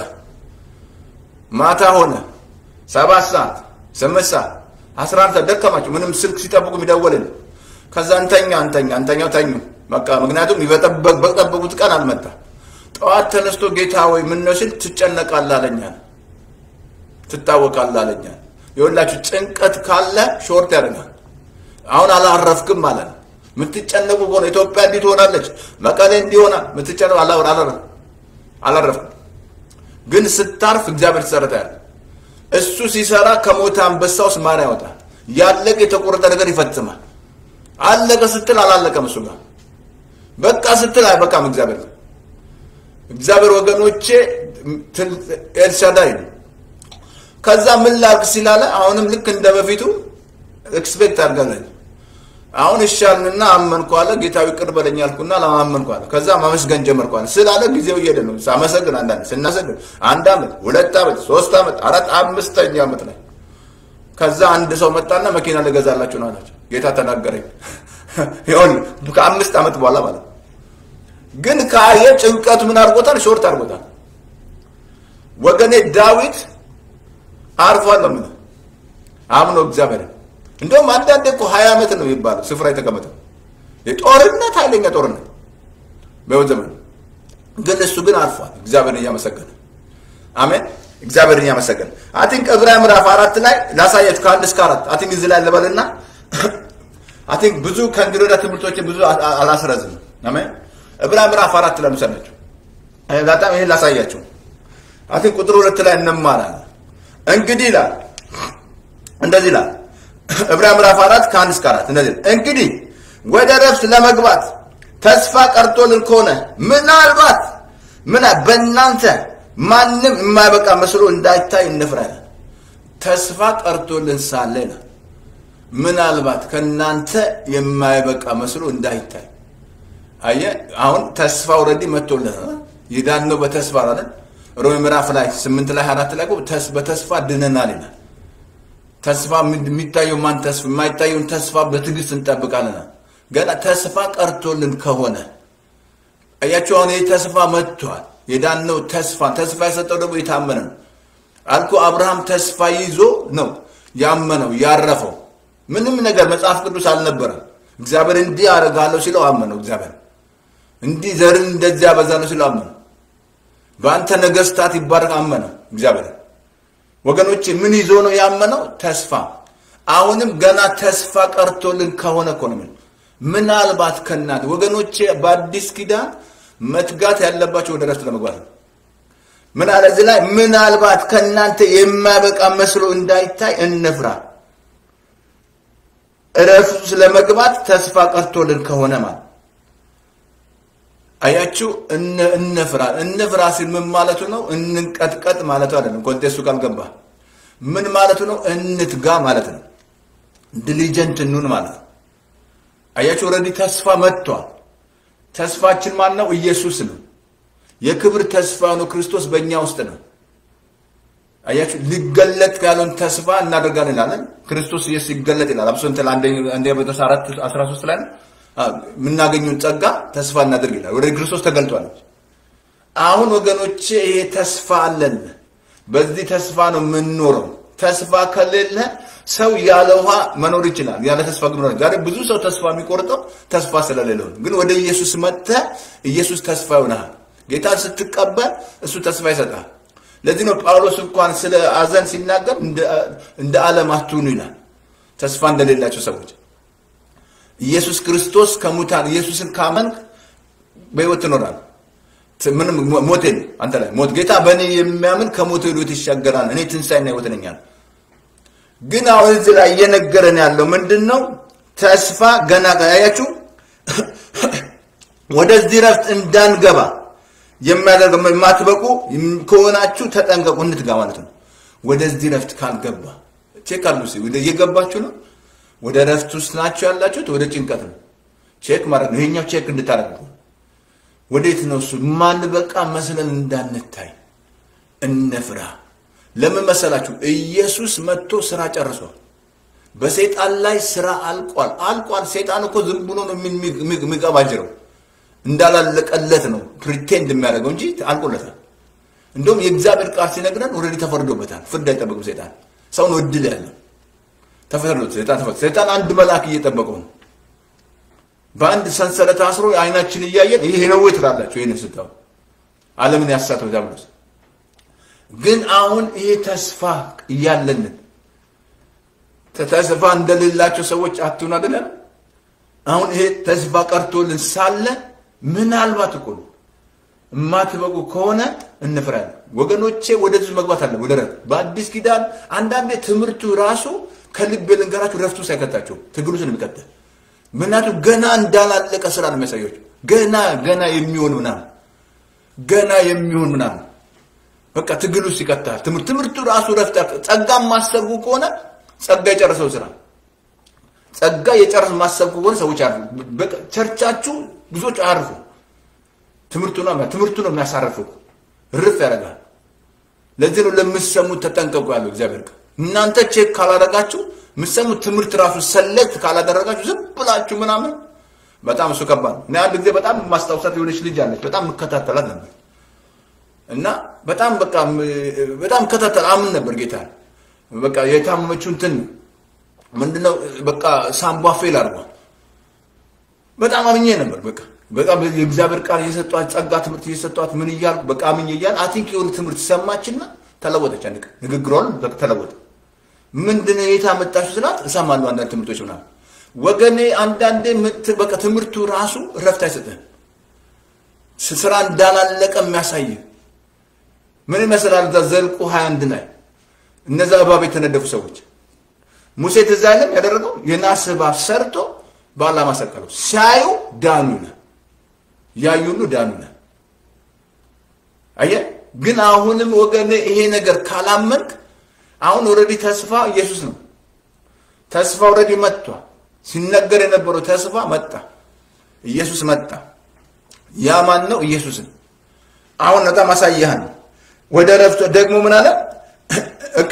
ማታ ሆነ። ሰባት ሰዓት፣ ስምንት ሰዓት፣ አስራ አንድ ሰዓት ደከማቸው። ምንም ስልክ ሲጠብቁ የሚደወልን ከዛ እንተኛ እንተኛ እንተኛው ተኙ። በቃ ምክንያቱም በጠበቁት ቀን አልመጣ። ጠዋት ተነስቶ ጌታ ወይ ምን ነው ሲል ትጨነቃለህ አለኛል ትታወቃለህ አለኛል። የሁላችሁ ጭንቀት ካለ ሾርት ያደርጋል። አሁን አላረፍክም ማለት ነው። የምትጨነቁ ከሆነ ኢትዮጵያ እንዲህ ትሆናለች፣ መቀሌ እንዲሆና የምትጨነቁ አላረፍክም። ግን ስታርፍ እግዚአብሔር ትሰረታል። እሱ ሲሰራ ከሞተ አንበሳ ውስጥ ማር ያወጣል። ያለቀ የተቆረጠ ነገር ይፈጽማል። አለቀ ስትል አላለቀም እሱ ጋር በቃ ስትል አይበቃም። እግዚአብሔር እግዚአብሔር ወገኖቼ ኤልሻዳይ ነው። ከዛ ምን ላድርግ ሲላለ አሁንም ልክ እንደ በፊቱ ኤክስፔክት አድርገናል። አሁን እሻልንና አመንኩ አለ። ጌታዊ ቅር በለኝ አልኩና ለማመንኩ አለ። ከዛ ማመስገን ጀመርኩ አለ። ስላለ ጊዜው እየሄደ ነው። ሳመሰግን አንዳንድ ስናሰግን አንድ ዓመት፣ ሁለት ዓመት፣ ሶስት ዓመት፣ አራት አምስተኛ ዓመት ላይ ከዛ አንድ ሰው መጣና መኪና ልገዛላችሁ ነው አላቸው። ጌታ ተናገረኝ። ይሁን ከአምስት ዓመት በኋላ ማለት ግን ካየ ጭንቀቱ ምን አድርጎታል? ሾርት አድርጎታል። ወገኔ ዳዊት አርፏል ነው የምልህ አምኖ እግዚአብሔር እንደውም አንዳንዴ እኮ ሀያ ዓመት ነው የሚባለው ስፍራ የተቀመጠው የጦርነት ኃይለኛ ጦርነት በሕይወት ዘመን ግን እሱ ግን አልፏል። እግዚአብሔርን እያመሰገነ አሜን። እግዚአብሔርን እያመሰገነ አይ ቲንክ ዕብራውያን ምዕራፍ አራት ላይ ላሳያችሁ ከአንድ እስከ አራት አይ ቲንክ እዚህ ላይ ልበልና አይ ቲንክ ብዙ ከእንግዲህ ወዲያ ትምህርቶችን ብዙ አላስረዝም። አሜን። ዕብራውያን ምዕራፍ አራት ላይ ምሰላችሁ በጣም ይሄን ላሳያችሁ። አይ ቲንክ ቁጥር ሁለት ላይ እንማራለን። እንግዲህ ይላል እንደዚህ ይላል ዕብራውያን ምዕራፍ አራት ከአንድ እስከ አራት እንደዚህ እንግዲህ ወደ ረፍት ለመግባት ተስፋ ቀርቶልን ከሆነ ምናልባት ምን በእናንተ ማንም የማይበቃ መስሎ እንዳይታይ እንፍራለን። ተስፋ ቀርቶልን ሳለ ይላል ምናልባት ከእናንተ የማይበቃ መስሎ እንዳይታይ። አየህ አሁን ተስፋ ኦልሬዲ መጥቶልናል። የዳነው በተስፋ አይደል? ሮሜ ምዕራፍ ላይ ስምንት ላይ አራት ላይ በተስፋ ድነናል ይላል። ተስፋ የሚታየው ማን ተስፋ የማይታየውን ተስፋ በትዕግስት እንጠብቃለን። ገና ተስፋ ቀርቶልን ከሆነ አያችሁ፣ አሁን ይህ ተስፋ መጥቷል። የዳነው ተስፋ ተስፋ የሰጠው ደግሞ የታመነ ነው አልኩ። አብርሃም ተስፋ ይዞ ነው ያመነው ያረፈው። ምንም ነገር መጽሐፍ ቅዱስ አልነበረም። እግዚአብሔር እንዲህ አደርጋለሁ ሲለው አመነው። እግዚአብሔር እንዲህ ዘርን እንደዚህ ያበዛለሁ ሲለው አመነው። በአንተ ነገስታት ይባረክ አመነው እግዚአብሔር። ወገኖቼ ምን ይዞ ነው ያመነው? ተስፋ። አሁንም ገና ተስፋ ቀርቶልን ከሆነ እኮ ነው ምናልባት ከእናንተ ወገኖቼ፣ በአዲስ ኪዳን መትጋት ያለባቸው ወደ ረፍት ለመግባት ነው። ምን አለ እዚህ ላይ? ምናልባት ከእናንተ የማይበቃ መስሎ እንዳይታይ እንፍራ። እረፍቱ ስለመግባት ተስፋ ቀርቶልን ከሆነ ማለት አያችሁ፣ እንፍራ። እንፍራ ሲል ምን ማለቱ ነው? እንንቀጥቀጥ ማለቱ አይደለም። ኮንቴስቱ ካልገባ ምን ማለቱ ነው? እንትጋ ማለት ነው። ዲሊጀንት እንሁን ማለት ነው። አያችሁ፣ ኦልሬዲ ተስፋ መጥቷል። ተስፋችን ማን ነው? ኢየሱስ ነው። የክብር ተስፋ ነው። ክርስቶስ በእኛ ውስጥ ነው። አያችሁ ሊገለጥ ያለውን ተስፋ እናደርጋለን ይላለን። ክርስቶስ ኢየሱስ ይገለጥ ይላል። አብሶ እንትን አንደኛ ጴጥሮስ 4 13 ላይ የምናገኘውን ጸጋ ተስፋ እናደርግ ይላል። ወደ ክርስቶስ ተገልጧል። አሁን ወገኖቼ ይሄ ተስፋ አለን። በዚህ ተስፋ ነው የምንኖረው። ተስፋ ከሌለ ሰው ያለ ውሃ መኖር ይችላል። ያለ ተስፋ ግን መኖር ዛሬ ብዙ ሰው ተስፋ የሚቆርጠው ተስፋ ስለሌለው ግን ወደ ኢየሱስ መጥተህ ኢየሱስ ተስፋ ይሆናል። ጌታን ስትቀበል እሱ ተስፋ ይሰጣል። ለዚህ ነው ጳውሎስ እንኳን ስለ አዘን ሲናገር እንደ ዓለም አትሁኑ ይላል። ተስፋ እንደሌላቸው ሰዎች ኢየሱስ ክርስቶስ ከሙታን ኢየሱስን ካመንክ በሕይወት ትኖራል። ምንም ሞት የለም አንተ ላይ ሞት ጌታ በእኔ የሚያምን ከሞት ሕይወት ይሻገራል። እኔ ትንሣኤና ሕይወት ነኝ አለ። ግን አሁን እዚህ ላይ እየነገረን ያለው ምንድን ነው? ተስፋ ገና ያያችሁ ወደዚህ ረፍት እንዳንገባ የሚያደርገው የማትበቁ ከሆናችሁ ተጠንቀቁ፣ እንትጋ ማለት ነው። ወደዚህ ረፍት ካልገባ ቼክ አሉ ወደ እየገባችሁ ነው። ወደ ረፍት ውስጥ ናችሁ ያላችሁት፣ ወደ ጭንቀት ነው። ቼክ ማለት ነው። ይሄኛው ቼክ እንድታደርጉ ወዴት ነው እሱ? ማንበቃ መስለን እንዳንታይ እንፍራ። ለምን መሰላችሁ? ኢየሱስ መጥቶ ስራ ጨርሷል። በሰይጣን ላይ ስራ አልቋል፣ አልቋል። ሰይጣን እኮ ዝም ብሎ ነው የሚቀባጅረው እንዳላለቀለት ነው ፕሪቴንድ የሚያደርገው እንጂ አልቆለታል። እንደውም የእግዚአብሔር ቃል ሲነግረን ኦልሬዲ ተፈርዶበታል። ፍርድ አይጠበቅም። ሰይጣን ሰውን እድል ያለው ተፈርዶት ሰይጣን ተፈርዶ ሰይጣን አንድ መልአክ እየጠበቀው ነው። በአንድ ሰንሰለት አስሮ አይናችን እያየን ይሄ ነው ወይ ትላላችሁ? ይህን ስታው ዓለምን ያሳተው ዲያብሎስ። ግን አሁን ይሄ ተስፋ እያለንን ተስፋ እንደሌላቸው ሰዎች አትሁን አይደለም። አሁን ይሄ ተስፋ ቀርቶልን ሳለ ምናልባት እኮ ነው የማትበቁ ከሆነ እንፍራለን። ወገኖቼ ወደዚህ መግባት አለ ወደ ረፍት በአዲስ ኪዳን አንዳንዴ ትምህርቱ ራሱ ከልብ ልንገራችሁ ረፍቱ ሳይከታቸው ትግሉ የሚቀጥል ምክንያቱም ገና እንዳላለቀ ስራ ነው የሚያሳያቸው። ገና ገና የሚሆን ምናምን ገና የሚሆን ምናምን በቃ ትግል ውስጥ ይቀጥላል። ትምህርት ትምህርቱ ራሱ ረፍት ጸጋ ማሰቡ ከሆነ ጸጋ የጨረሰው ስራ ጸጋ የጨረስ ማሰብ ከሆነ ሰዎች አርፉ። ቸርቻችሁ ብዙዎች አያርፉ። ትምህርቱ ነው ትምህርቱ ነው የሚያሳርፉ ርፍ ያደርጋል። ለዚህ ነው ለምትሰሙት ተጠንቀቁ ያለው እግዚአብሔር ቃል። እናንተ ቼክ ካላደረጋችሁ የምትሰሙት ትምህርት ራሱ ሰሌክት ካላደረጋችሁ ዝም ብላችሁ ምናምን በጣም እሱ ከባድ ነው። እኔ አንድ ጊዜ በጣም ማስታውሳት የሆነች ልጅ አለች። በጣም የምከታተላት ነበር እና በጣም በቃ በጣም እከታተል አምን ነበር ጌታ በቃ የታመመችው እንትን ምንድነው በቃ ሳምቧ ፌል አድርጓል። በጣም አምኜ ነበር። በቃ በጣም የእግዚአብሔር ቃል እየሰጧት ጸጋ ትምህርት እየሰጧት ምን እያልኩ በቃ አምኜ እያል አይ ቲንክ የሆነ ትምህርት ሰማችና ተለወጠች። አንድ ቀን ንግግሯን በቃ ተለወጠ። ምንድነው የት አመጣችሁ ስላት እሰማለሁ አንዳንድ ትምህርቶች ምናምን። ወገኔ አንዳንዴ ምት- በቃ ትምህርቱ ራሱ እረፍት አይሰጥህም። ስራ እንዳላለቀ የሚያሳይ ምን ይመስላል? እዛ ዘልቁ 21 ላይ እነዛ እባብ የተነደፉ ሰዎች ሙሴ ትዝ አይልም ያደረገው የናስ እባብ ሰርቶ በዓላማ ሰቀለው። ሲያዩ ዳኑ ይላል። ያዩ ሁሉ ዳኑ ይላል። አየህ፣ ግን አሁንም ወገኔ ይሄ ነገር ካላመንክ አሁን ኦልሬዲ ተስፋ ኢየሱስ ነው። ተስፋ ኦልሬዲ መጥቷል። ሲነገር የነበረው ተስፋ መጣ። ኢየሱስ መጣ። ያ ማን ነው? ኢየሱስን አሁን በጣም አሳያህን። ወደ ረፍቱ ደግሞ ምን አለ? ኦኬ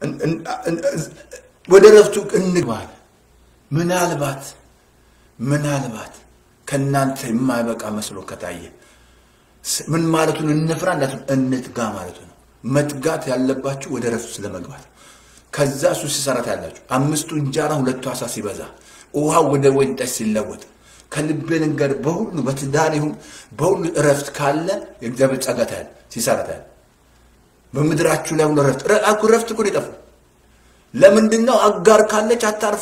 ወደ ረፍቱ እንግባ አለ። ምናልባት ምናልባት ከእናንተ የማይበቃ መስሎ ከታየ ምን ማለቱን እንፍራ እንዳትሉ እንትጋ ማለቱ ነው። መትጋት ያለባችሁ ወደ ረፍቱ ስለመግባት ከዛ እሱ ሲሰራት ያላችሁ አምስቱ እንጀራ ሁለቱ አሳ ሲበዛ ውሃው ወደ ወይን ጠጅ ሲለወጥ ከልቤ ልንገር በሁሉ በትዳር ይሁን በሁሉ እረፍት ካለ የእግዚአብሔር ጸጋ ታያል ሲሰራ ታያል። በምድራችሁ ላይ ሁሉ እረፍት አኩ እረፍት እኮ ነው የጠፋው። ለምንድን ነው አጋር ካለች አታርፉ?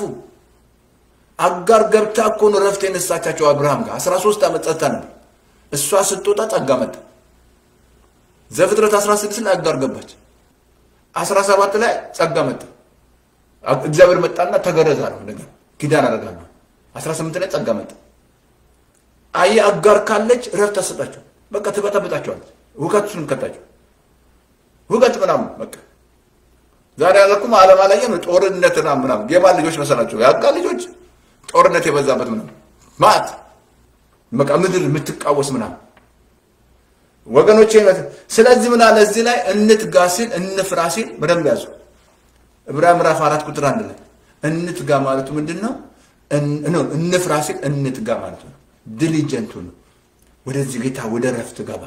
አጋር ገብታ እኮ ነው እረፍት የነሳቻቸው አብርሃም ጋር 13 ዓመት ጸጥታ ነበር። እሷ ስትወጣ ጸጋ መጣ። ዘፍጥረት 16 ላይ አጋር ገባች። 17 ላይ ጸጋ መጣ። እግዚአብሔር መጣና ተገረዛ ነው ነገር ኪዳን አደርጋለሁ። 18 ላይ ጸጋ መጣ። አየህ አጋር ካለች እረፍት አሰጣቸው። በቃ ትበጠብጣቸዋለች። ውከቱን ከታቸው ውከት ምናምን በቃ ዛሬ ያለኩም ዓለም አላየም ጦርነትና ምናምን የማን ልጆች መሰላቸው? የአጋር ልጆች ጦርነት የበዛበት ምናምን ማት በቃ ምድር የምትቃወስ ምናምን ወገኖቼ። ስለዚህ ምን አለ እዚህ ላይ እንትጋ ሲል እንፍራ ሲል በደንብ ያዙ። ዕብራውያን ምዕራፍ አራት ቁጥር አንድ ላይ እንትጋ ማለቱ ምንድን ነው? እንፍራ ሲል እንትጋ ማለቱ ነው። ዲሊጀንቱ ነው። ወደዚህ ጌታ ወደ ረፍት ገባ።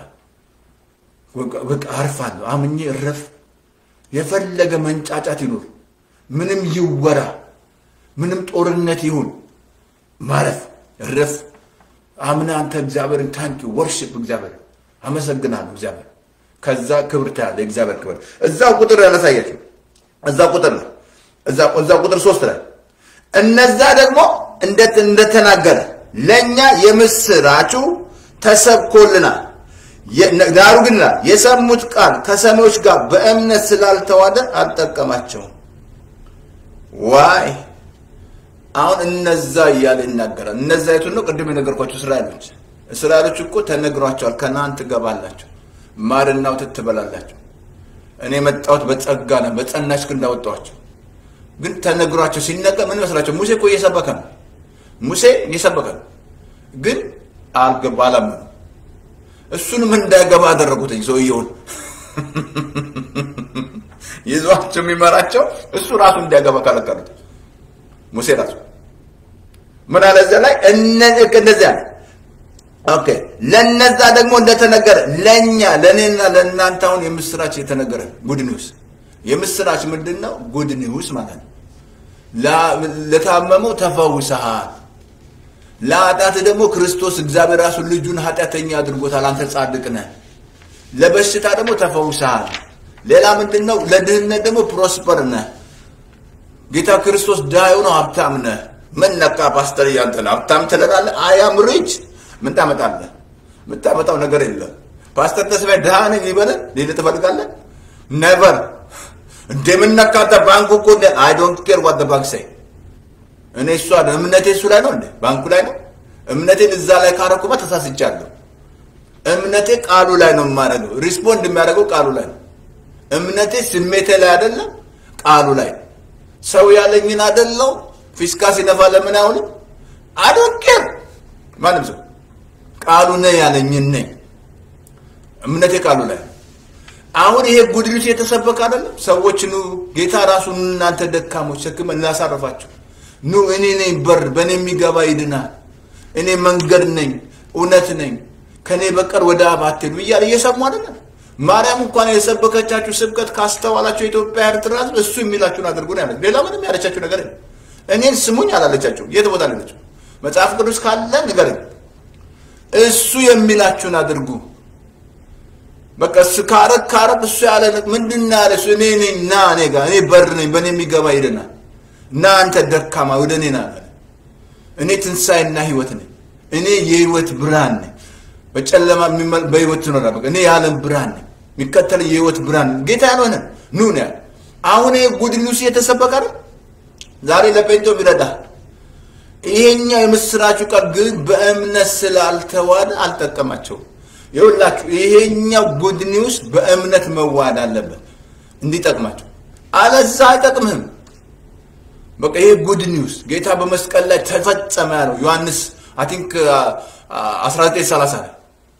በቃ አርፋለሁ፣ አምኜ እረፍ። የፈለገ መንጫጫት ይኑር፣ ምንም ይወራ፣ ምንም ጦርነት ይሁን ማረፍ፣ እረፍ። አምና አንተ እግዚአብሔርን ታንኪ ወርሽፕ እግዚአብሔር አመሰግናለሁ እግዚአብሔር። ከዛ ክብር ታያለ የእግዚአብሔር ክብር እዛው ቁጥር ያላሳያችሁ እዛ ቁጥር ነው እዛ ቁጥር ሶስት ላይ እነዛ ደግሞ እንደተናገረ ለእኛ የምስራቹ ተሰብኮልናል። ዳሩ ግን ይላል የሰሙት ቃል ከሰሚዎች ጋር በእምነት ስላልተዋደ አልጠቀማቸውም። ዋይ አሁን እነዛ እያለ ይናገራል። እነዛ የቱን ነው? ቅድም የነገርኳቸው እስራኤሎች። እስራኤሎች እኮ ተነግሯቸዋል። ከነአን ትገባላችሁ፣ ማርና ወተት ትበላላችሁ። እኔ የመጣሁት በጸጋ ነው፣ በጸናች ክንድ አወጣኋቸው። ግን ተነግሯቸው ሲነገር ምን ይመስላቸው? ሙሴ እኮ እየሰበከ ነው። ሙሴ እየሰበከ ነው፣ ግን አልገባ አላመኑ። እሱንም እንዳይገባ አደረጉት ሰውየውን ይዟቸው የሚመራቸው እሱ ራሱ እንዳይገባ ከለከሉት። ሙሴ ራሱ ምን አለ እዚያ ላይ እንደዚያ ኦኬ። ለነዛ ደግሞ እንደተነገረ ለእኛ ለእኔና ለእናንተ አሁን የምስራች የተነገረ ጉድ ኒውስ። የምስራች ምንድን ነው? ጉድ ኒውስ ማለት ነው። ለታመመው ተፈውሰሃል። ለኃጢአት ደግሞ ክርስቶስ እግዚአብሔር ራሱ ልጁን ኃጢአተኛ አድርጎታል። አንተ ጻድቅ ነህ። ለበሽታ ደግሞ ተፈውሰሃል። ሌላ ምንድን ነው? ለድህነት ደግሞ ፕሮስፐር ነህ። ጌታ ክርስቶስ ዳዩ ነው፣ ሀብታም ነህ። ምን ነካ ፓስተር? እያንተ ነው ሀብታም ትለናለህ። አያም ሪች ምን ታመጣለህ? የምታመጣው ነገር የለም። ፓስተር ተስፋዬ ድሃ ነኝ ይበለን ሌለ ትፈልጋለህ? ነቨር እንደምነካተ ባንኩ እኮ አይ ዶንት ኬር ዋት ባንክ ሳይ እኔ እሷ እምነቴ እሱ ላይ ነው እንዴ? ባንኩ ላይ ነው። እምነቴን እዛ ላይ ካረኩማ ተሳስቻለሁ። እምነቴ ቃሉ ላይ ነው የማደርገው። ሪስፖንድ የሚያደርገው ቃሉ ላይ ነው። እምነቴ ስሜቴ ላይ አይደለም፣ ቃሉ ላይ ሰው ያለኝን አይደለው። ፊስካ ሲነፋ ለምን አይሆንም? አዶቄር ማንም ሰው ቃሉ ነህ ያለኝን ነኝ። እምነቴ ቃሉ ላይ ነው። አሁን ይሄ ጉድ ኒውስ የተሰበከ አይደለም። ሰዎች ኑ ጌታ ራሱ እናንተ ደካሞች ሸክም እናሳርፋችሁ ኑ እኔ ነኝ በር፣ በእኔ የሚገባ ይድናል። እኔ መንገድ ነኝ፣ እውነት ነኝ፣ ከእኔ በቀር ወደ አብ አትሄዱ እያለ እየሰሙ አይደለም። ማርያም እንኳን የሰበከቻችሁ ስብከት ካስተዋላችሁ የኢትዮጵያ ኤርትራ ሕዝብ እሱ የሚላችሁን አድርጉ ነው ያለች። ሌላ ምንም ያለቻችሁ ነገር የለም። እኔን ስሙኝ አላለቻቸው። የት ቦታ አለችው? መጽሐፍ ቅዱስ ካለ ንገረኝ። እሱ የሚላችሁን አድርጉ። በቃ እሱ ካረግ ካረግ እሱ ያለ ምንድን ነው ያለ እሱ እኔ ነኝ ና እኔ ጋር እኔ በር ነኝ በእኔ የሚገባ ይድናል እና አንተ ደካማ ወደ እኔ ና አለ። እኔ ትንሣኤና ህይወት ነኝ። እኔ የህይወት ብርሃን ነኝ። በጨለማ የሚመ- በህይወት ትኖራለህ። በቃ እኔ የዓለም ብርሃን ነኝ። የሚከተል የህይወት ብርሃን ነኝ። ጌታ ያልሆነ ኑ ነው ያለ። አሁን ይሄ ጉድ ኒውስ እየተሰበከ አይደል? ዛሬ ለጴንጤው ይረዳል። ይሄኛው የምስራቹ ቃል ግን በእምነት ስላልተዋደ አልጠቀማቸውም። ይኸውላችሁ ይሄኛው ጉድ ኒውስ በእምነት መዋሃድ አለበት እንዲጠቅማቸው፣ አለዛ አይጠቅምህም። በቃ ይሄ ጉድ ኒውስ ጌታ በመስቀል ላይ ተፈጸመ ያለው ዮሐንስ አይ ቲንክ 1930 ላይ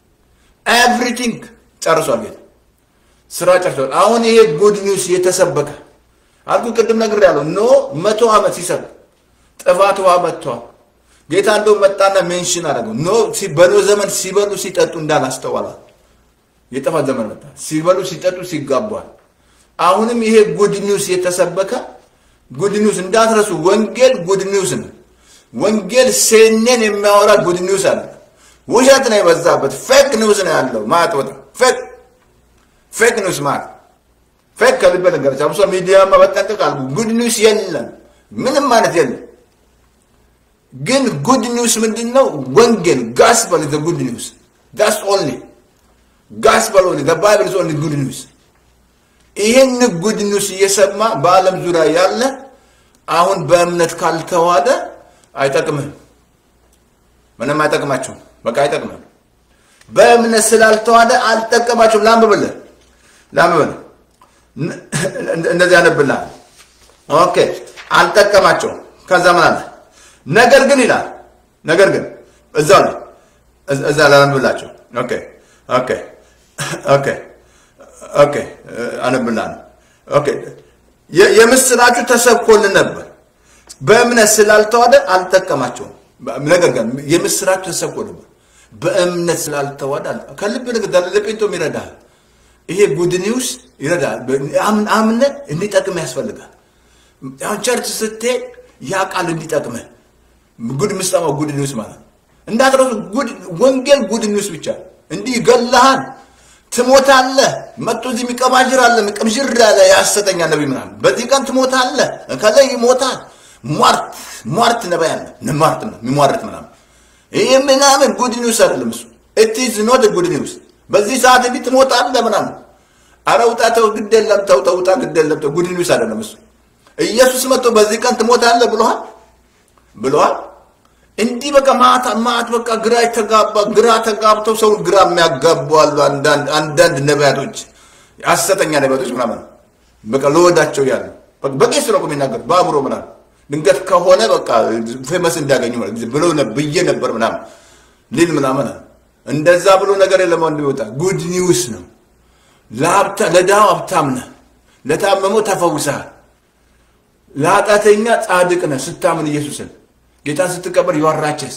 ኤቭሪቲንግ ጨርሷል ጌታ ስራ ጨርሷል። አሁን ይሄ ጉድ ኒውስ የተሰበከ አልኩ ቅድም ነገር ያለው ኖ መቶ ዓመት ሲሰብክ ጥፋት ውሃ መጥቷል። ጌታ እንደው መጣና ሜንሽን አደረገው። ኖ ሲ- በኖ ዘመን ሲበሉ ሲጠጡ እንዳላስተዋላል የጥፋት ዘመን መጣ። ሲበሉ ሲጠጡ ሲጋቧል። አሁንም ይሄ ጉድ ኒውስ የተሰበከ ጉድ ኒውስ እንዳትረሱ። ወንጌል ጉድ ኒውስ ነው። ወንጌል ሴኔን የሚያወራ ጉድ ኒውስ አለ። ውሸት ነው የበዛበት። ፌክ ኒውስ ነው ያለው ማለት በጣም ፌክ ፌክ ኒውስ ማለት ፌክ ከልቤ ነገረች። አብሶ ሚዲያ መጠንቀቅ አልኩ። ጉድ ኒውስ የለም፣ ምንም ማለት የለም። ግን ጉድ ኒውስ ምንድን ነው? ወንጌል ጋስፐል ዘ ጉድ ኒውስ ዳስ ኦንሊ ጋስፐል ኦንሊ ዘ ባይብል ኢዝ ኦንሊ ጉድ ኒውስ። ይህን ጉድ ኒውስ እየሰማ በዓለም ዙሪያ ያለ አሁን በእምነት ካልተዋደ አይጠቅምህም፣ ምንም አይጠቅማቸውም። በቃ አይጠቅምህም። በእምነት ስላልተዋደ አልጠቀማቸውም። ላንብብልህ ላንብብልህ እንደዚህ ያነብልሃል። ኦኬ አልጠቀማቸውም። ከዛ ምን አለ? ነገር ግን ይላል ነገር ግን እዛው ላይ እዛ- እዛ ላይ አነብላቸው። ኦኬ ኦኬ ኦኬ ኦኬ አነብልሃለሁ። ኦኬ የ- የምስራቹ ተሰብኮልን ነበር፣ በእምነት ስላልተዋደ አልጠቀማቸውም። ነገር ግን የምስራቹ ተሰብኮ ነበር፣ በእምነት ስላልተዋደ አል- ከልብ ነገር ለጴንጦም ይረዳል። ይሄ ጉድ ኒውስ ይረዳል። አምን- አምነህ እንዲጠቅም ያስፈልጋል። አሁን ቸርች ስትሄድ ያ ቃል እንዲጠቅምህ ጉድ ምሰማው ጉድ ኒውስ ማለት ነው። እንዳትረሱ ጉድ ወንጌል ጉድ ኒውስ ብቻ እንዲህ ይገልሃል፣ ትሞታለህ። መጥቶ እዚህ የሚቀባዥር አለ የሚቀብዥር ያለ የሐሰተኛ ነቢይ ምናምን በዚህ ቀን ትሞታለህ፣ ከላይ ይሞታል። ሟርት ሟርት ነቢይ አለ ሟርት ነው የሚሟርት ምናምን ይህ ምናምን ጉድ ኒውስ አይደለም እሱ ኢት ኢዝ ኖት ጉድ ኒውስ። በዚህ ሰዓት እንዲህ ትሞታለህ ምናምን አረ ውጣ ተው፣ ግድ የለም ተው ተው፣ ውጣ ግድ የለም ተው። ጉድ ኒውስ አይደለም እሱ። ኢየሱስ መጥቶ በዚህ ቀን ትሞታለህ ብሎሃል ብለዋል። እንዲህ በቃ ማታ ማት በቃ ግራ የተጋባ ግራ ተጋብተው ሰውን ግራ የሚያጋቡ አሉ። አንዳንድ አንዳንድ ነቢያቶች ሐሰተኛ ነቢያቶች ምናምን በቃ ለወዳቸው ያሉ በቃ በቄስ ነው እኮ የሚናገሩት በአእምሮ ምናምን ድንገት ከሆነ በቃ ፌመስ እንዲያገኙ ማለት ብሎ ብዬ ነበር ምናምን ሊል ምናምን እንደዛ ብሎ ነገር የለም። ወንድ ይወጣ ጉድ ኒውስ ነው። ለሀብታ ለድሃው ሀብታም ነህ፣ ለታመመው ተፈውሰሃል፣ ለኃጢአተኛ ጻድቅ ነህ ስታምን ኢየሱስን ጌታን ስትቀበል ይዋራቸስ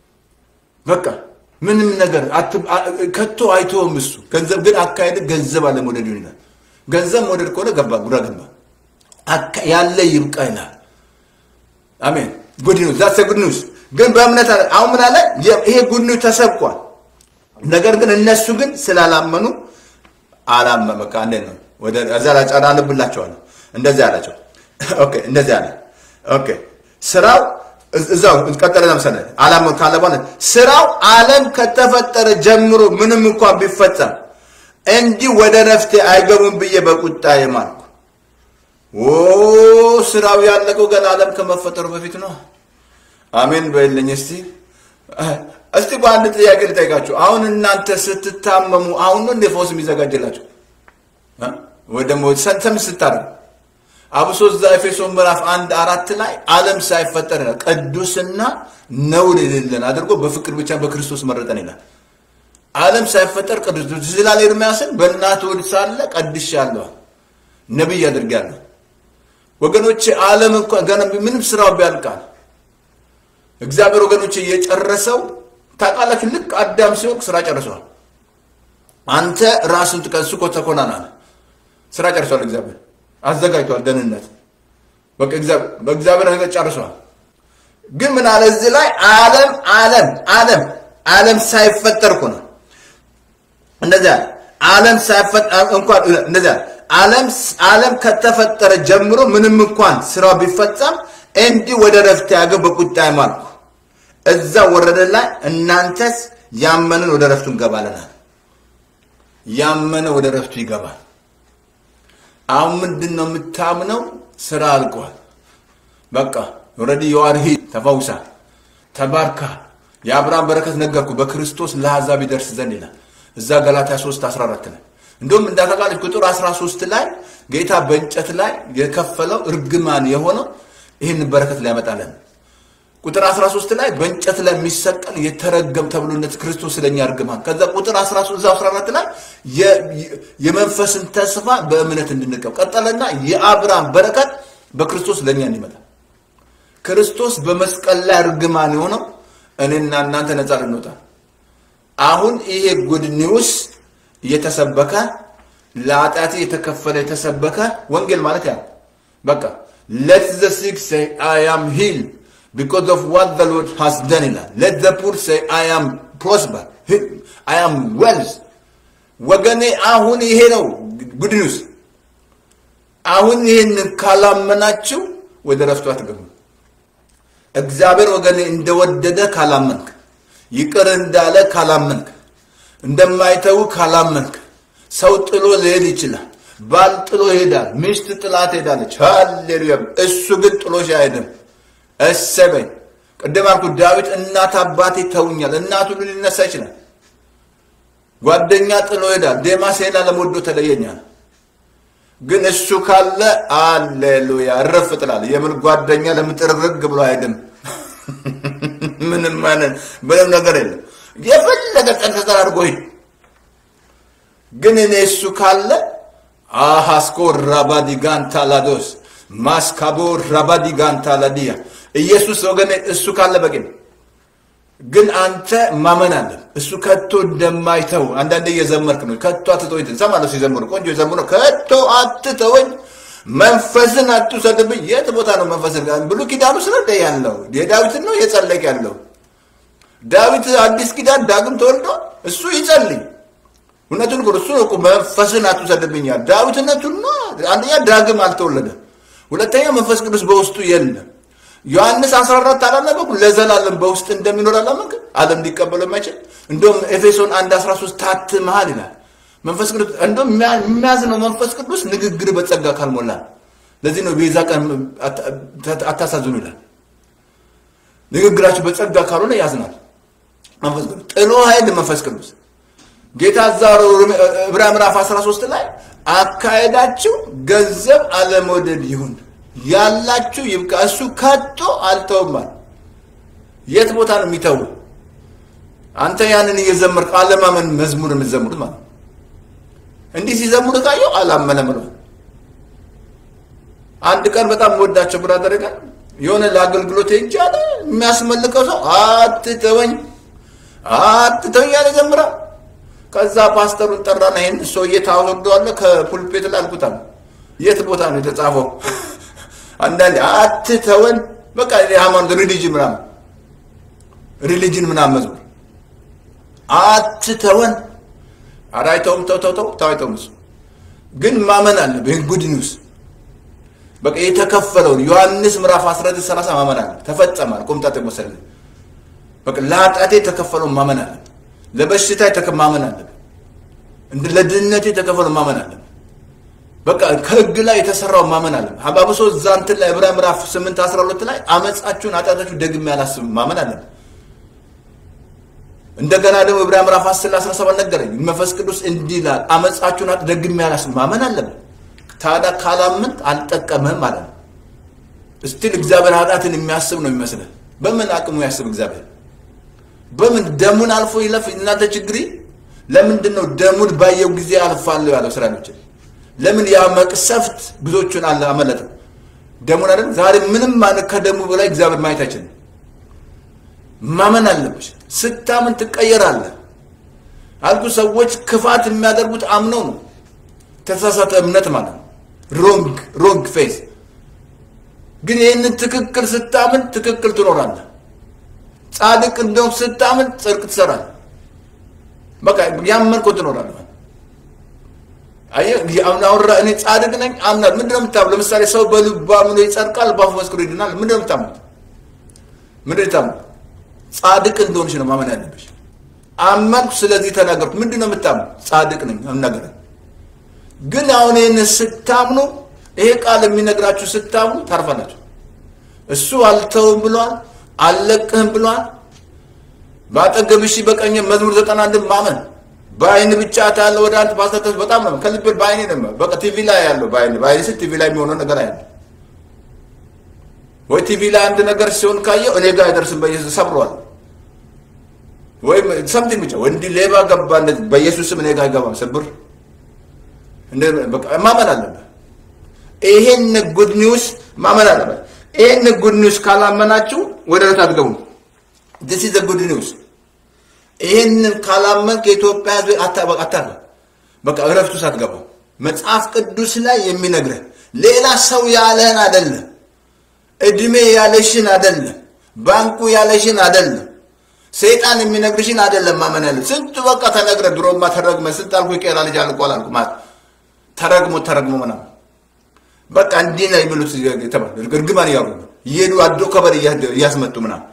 በቃ ምንም ነገር አት- አ- ከቶ አይተውም። እሱ ገንዘብ ግን አካሄድ ገንዘብ አለ መውደድ ይሆናል። ገንዘብ መውደድ ከሆነ ገባ ጉራ ገባ አካ- ያለ ይብቃ ይላል። አሜን። ጉድ ኒውስ ዛትስ ጉድ ኒውስ። ግን በእምነት አለ አሁን ምን አለ? የ- ይሄ ጉድ ኒውስ ተሰብኳል። ነገር ግን እነሱ ግን ስላላመኑ አላመ በቃ እንዴት ነው ወደ እዛ ላይ ጫና አነብላቸዋለሁ። እንደዚህ አላቸው። ኦኬ እንደዚህ አለ። ኦኬ ስራው እዝ- እዛው ቀጠለ። ለምሳሌ አላመኑ ካለ በኋላ ስራው ዓለም ከተፈጠረ ጀምሮ ምንም እንኳን ቢፈጸም እንዲህ ወደ ረፍቴ አይገቡም ብዬ በቁጣ የማልኩ ኦ ስራው ያለቀው ገና ዓለም ከመፈጠሩ በፊት ነው። አሜን በይልኝ እስቲ እስቲ በአንድ ጥያቄ ልጠይቃችሁ። አሁን እናንተ ስትታመሙ አሁን ነው እንደ ፈውስ የሚዘጋጅላችሁ እ? ወይ ደግሞ ሰንተም ስታደርጉ አብሶ እዛ ኤፌሶን ምዕራፍ አንድ አራት ላይ ዓለም ሳይፈጠር ይላል ቅዱስና ነውር የሌለን አድርጎ በፍቅር ብቻ በክርስቶስ መረጠን ይላል። ዓለም ሳይፈጠር ቅዱስ ስላለ ኤርምያስን በእናት ወድ ሳለ ቀድሻለሁ ነቢይ አድርጋለሁ። ወገኖች ዓለም እንኳን ገና ምንም ስራው ቢያልቃል እግዚአብሔር ወገኖች እየጨረሰው ታውቃላችሁ። ልክ አዳም ሲወቅ ስራ ጨርሰዋል። አንተ ራስን ጥቀሱ እኮ ተኮናናል። ስራ ጨርሷል። እግዚአብሔር አዘጋጅቷል። ደህንነት በቃ እግዚአብሔር በእግዚአብሔር ነገር ጨርሷል። ግን ምን አለ እዚህ ላይ ዓለም ዓለም ዓለም ዓለም ሳይፈጠር እኮ ነው እንደዚያ ዓለም ሳይፈጠር እንኳን እንደዚያ ዓለም ዓለም ከተፈጠረ ጀምሮ ምንም እንኳን ስራው ቢፈጸም እንዲህ ወደ ረፍት ያገው በቁጣ ማልኩ እዛ ወረደ ላይ እናንተስ ያመንን ወደ ረፍቱ እንገባለናል። ያመነ ወደ ረፍቱ ይገባል። አሁን ምንድን ነው የምታምነው? ስራ አልቋል። በቃ ኦልሬዲ የዋርሂ ተፈውሳ ተባርካ የአብርሃም በረከት ነገርኩ በክርስቶስ ለአሕዛብ ይደርስ ዘንድ ይላል እዛ ገላትያ 3 14 ላይ እንዲሁም እንዳጠቃለች ቁጥር 13 ላይ ጌታ በእንጨት ላይ የከፈለው እርግማን የሆነው ይህን በረከት ሊያመጣለን ቁጥር 13 ላይ በእንጨት ላይ የሚሰቀል የተረገም ተብሎነት ክርስቶስ ስለኛ እርግማን ከዛ ቁጥር 13 እዛ 14 ላይ የመንፈስን ተስፋ በእምነት እንድንቀብ ቀጠለና የአብርሃም በረከት በክርስቶስ ለእኛ እንዲመጣ ክርስቶስ በመስቀል ላይ እርግማን የሆነው እኔና እናንተ ነፃ ልንወጣ አሁን ይሄ ጉድ ኒውስ እየተሰበከ ለኃጢአቴ የተከፈለ የተሰበከ ወንጌል ማለት ያ በቃ ሌት ዘ ሲክ ሴይ አይ አም ሂል ቢኮዝ ኦፍ ዋት ዘ ሎርድ ሃስ ደን ይላል ሌት ዘ ፑር ሴይ አይ አም ፕሮስፐር አይ አም ዌልዝ ወገኔ አሁን ይሄ ነው ጉድ ኒውስ አሁን ይህንን ካላመናችሁ ወደ ረፍቱ አትገቡ እግዚአብሔር ወገኔ እንደወደደ ካላመንክ ይቅር እንዳለ ካላመንክ እንደማይተው ካላመንክ ሰው ጥሎ ሊሄድ ይችላል። ባል ጥሎ ይሄዳል። ሚስት ጥላ ትሄዳለች። ሃሌሉያ! እሱ ግን ጥሎሽ አይሄድም። እሰበኝ ቅድም አልኩ ዳዊት እናት አባቴ ተውኛል። እናቱ ሁሉ ሊነሳ ይችላል። ጓደኛ ጥሎ ይሄዳል። ዴማስ ሄና ለሞዶ ተለየኛል። ግን እሱ ካለ አሌሉያ እረፍ ጥላል። የምን ጓደኛ ለምጥርግርግ ብሎ አይሄድም። ምንም አይነት ምንም ነገር የለም። የፈለገ ቀን ተጠራርጎ ሂድ። ግን እኔ እሱ ካለ አሃስኮ ራባዲጋንታ ላዶስ ማስካቦ ራባዲጋንታ ላዲያ ኢየሱስ ወገኔ እሱ ካለ በቂ ነው። ግን አንተ ማመን አለ እሱ ከቶ እንደማይተው አንዳንዴ እየዘመርክ ነው። ከቶ አትተወኝ ትሰማለህ። ሲዘምሩ ቆንጆ የዘምሩ ከቶ አትተወኝ መንፈስን አትውሰድብኝ። የት ቦታ ነው መንፈስን? ብሉይ ኪዳኑ ስለ ያለው የዳዊትን ነው የጸለቅ ያለው ዳዊት አዲስ ኪዳን ዳግም ተወልዶ እሱ ይጸልይ እውነቱን እኮ እሱ እኮ መንፈስን አትውሰድብኛል። ዳዊትነቱን ነው አንደኛ ዳግም አልተወለደም፣ ሁለተኛ መንፈስ ቅዱስ በውስጡ የለም። ዮሐንስ 14 አላነበብኩ ለዘላለም በውስጥ እንደሚኖር አላመንክ ዓለም ሊቀበለው የማይችል እንደውም ኤፌሶን 1 13 ታትመሃል ይላል። መንፈስ ቅዱስ እንደውም የሚያዝነው መንፈስ ቅዱስ ንግግር በጸጋ ካልሞላ ለዚህ ነው ቤዛ ቀን አታሳዝኑ ይላል። ንግግራችሁ በጸጋ ካልሆነ ያዝናል መንፈስ ቅዱስ ጥሎ ኃይል መንፈስ ቅዱስ ጌታ እዛ ዕብራውያን ምዕራፍ 13 ላይ አካሄዳችሁ ገንዘብ አለመውደድ ይሁን ያላችሁ ይብቃ፣ እሱ ከቶ አልተውማል። የት ቦታ ነው የሚተው? አንተ ያንን እየዘመርክ አለማመን መዝሙር የምትዘምሩት ማለት ነው። እንዲህ ሲዘምሩ ካየው አላመነም ነው። አንድ ቀን በጣም ወዳቸው ብራደር ጋር የሆነ ለአገልግሎት ሄጄ አለ የሚያስመልከው ሰው አትተወኝ አትተወኝ ያለ ዘምራ ከዛ ፓስተሩን ጠራና ይህን ሰውዬ ታወርደዋለህ ከፑልፔት ላይ አልኩት አለ። የት ቦታ ነው የተጻፈው? አንዳንዴ አትተወን በቃ የሃይማኖት ሪሊጅን ምናምን ሪሊጅን ምናምን መዝሙር አትተወን። ኧረ አይተውም፣ ተው ተው ተው ተው አይተውም። እሱ ግን ማመን አለብህ። ይህን ጉድ ኒውስ በቃ የተከፈለውን ዮሐንስ ምዕራፍ 19 30 ማመን አለ። ተፈጸማል። ቆምጣጤ ወሰደ። በቃ ለኃጢአቴ የተከፈለውን ማመን አለ። ለበሽታ ማመን አለ። እንደ ለድህነቴ የተከፈለው ማመን አለ። በቃ ከህግ ላይ የተሰራው ማመን አለ። አባብሶ እዛ እንትን ላይ ዕብራውያን ምዕራፍ 8 12 ላይ አመፃችሁን ኃጢአታችሁን ደግሜ አላስብም ማመን አለ። እንደገና ደግሞ ዕብራውያን ምዕራፍ 10 17 ነገረኝ። መንፈስ ቅዱስ እንዲህ ይላል አመፃችሁን ደግሜ አላስብም ማመን አለብን። ታዲያ ካላመንክ አልጠቀምህም ማለት ነው። እስቲል እግዚአብሔር ኃጢአትን የሚያስብ ነው የሚመስልህ። በምን አቅሙ ያስብ እግዚአብሔር? በምን ደሙን አልፎ ይለፍ? እናንተ ችግሪ ለምንድን ነው ደሙን ባየው ጊዜ አልፋለሁ ያለው እስራኤሎችን? ለምን ያ መቅሰፍት ብዙዎቹን አለ አመለጠ? ደሙን አይደል? ዛሬ ምንም ማለት ከደሙ በላይ እግዚአብሔር ማየት አይችልም። ማመን አለብሽ። ስታምን ትቀየራለህ አልኩ። ሰዎች ክፋት የሚያደርጉት አምነው ነው። ተሳሳተ እምነት ማለት ነው። ሮንግ ሮንግ ፌስ። ግን ይህንን ትክክል ስታምን ትክክል ትኖራለህ። ጻድቅ እንደውም ስታምን ጽድቅ ትሰራለህ። በቃ ያመንኮ ትኖራለህ። አየህ አሁን አወራ እኔ ጻድቅ ነኝ አምናለሁ። ምንድን ነው የምታምነው? ለምሳሌ ሰው በልቡ አምኖ ይጸድቃል፣ በአፉ መስክሮ ይድናል። ምንድን ነው የምታምኑት? ምንድን ነው የምታምኑት? ጻድቅ እንደሆንሽ ነው ማመን ያለብሽ። አመንኩ፣ ስለዚህ ተናገርኩ። ምንድን ነው የምታምኑት? ጻድቅ ነኝ ነገር ግን አሁን ይህን ስታምኑ ይሄ ቃል የሚነግራችሁ ስታምኑ ታርፋላችሁ። እሱ አልተውም ብሏል፣ አልለቅህም ብሏል። በአጠገብሽ በቀኝ መዝሙር ዘጠና አንድን ማመን በአይን ብቻ ታለ ወደ አንተ ፓስተር በጣም ነው ከልብ በአይኔ ነው በቃ ቲቪ ላይ ያለው በአይን በአይን ስል ቲቪ ላይ የሚሆነው ነገር አያለ ወይ ቲቪ ላይ አንድ ነገር ሲሆን ካየው እኔ ጋር አይደርስም በኢየሱስ ሰብሯል ወይም ሰምቲንግ ብቻ ወይ እንዲህ ሌባ ገባ በኢየሱስ ስም እኔ ጋር አይገባም ስብር ማመን አለበት ይሄን ጉድ ኒውስ ማመን አለበት ይሄን ጉድ ኒውስ ካላመናችሁ ወደ ረት አትገቡም ዲስ ኢዝ ጉድ ኒውስ ይህንን ካላመን ከኢትዮጵያ ህዝብ አታርፈ በቃ እረፍቱ ሳትገባው መጽሐፍ ቅዱስ ላይ የሚነግርህ ሌላ ሰው ያለህን አይደለም፣ እድሜ ያለሽን አይደለም፣ ባንኩ ያለሽን አይደለም፣ ሰይጣን የሚነግርሽን አይደለም ማመን ያለ ስንቱ በቃ ተነግረ ድሮማ ተረግመ ስንት አልኩ ይቀራ ልጅ አልቋል አልኩ ማለት ተረግሞ ተረግሞ ምናምን በቃ እንዲህ ነው የሚሉት ተባለ እርግማን እያሉ እየሄዱ አዶ ከበር እያስመጡ ምናምን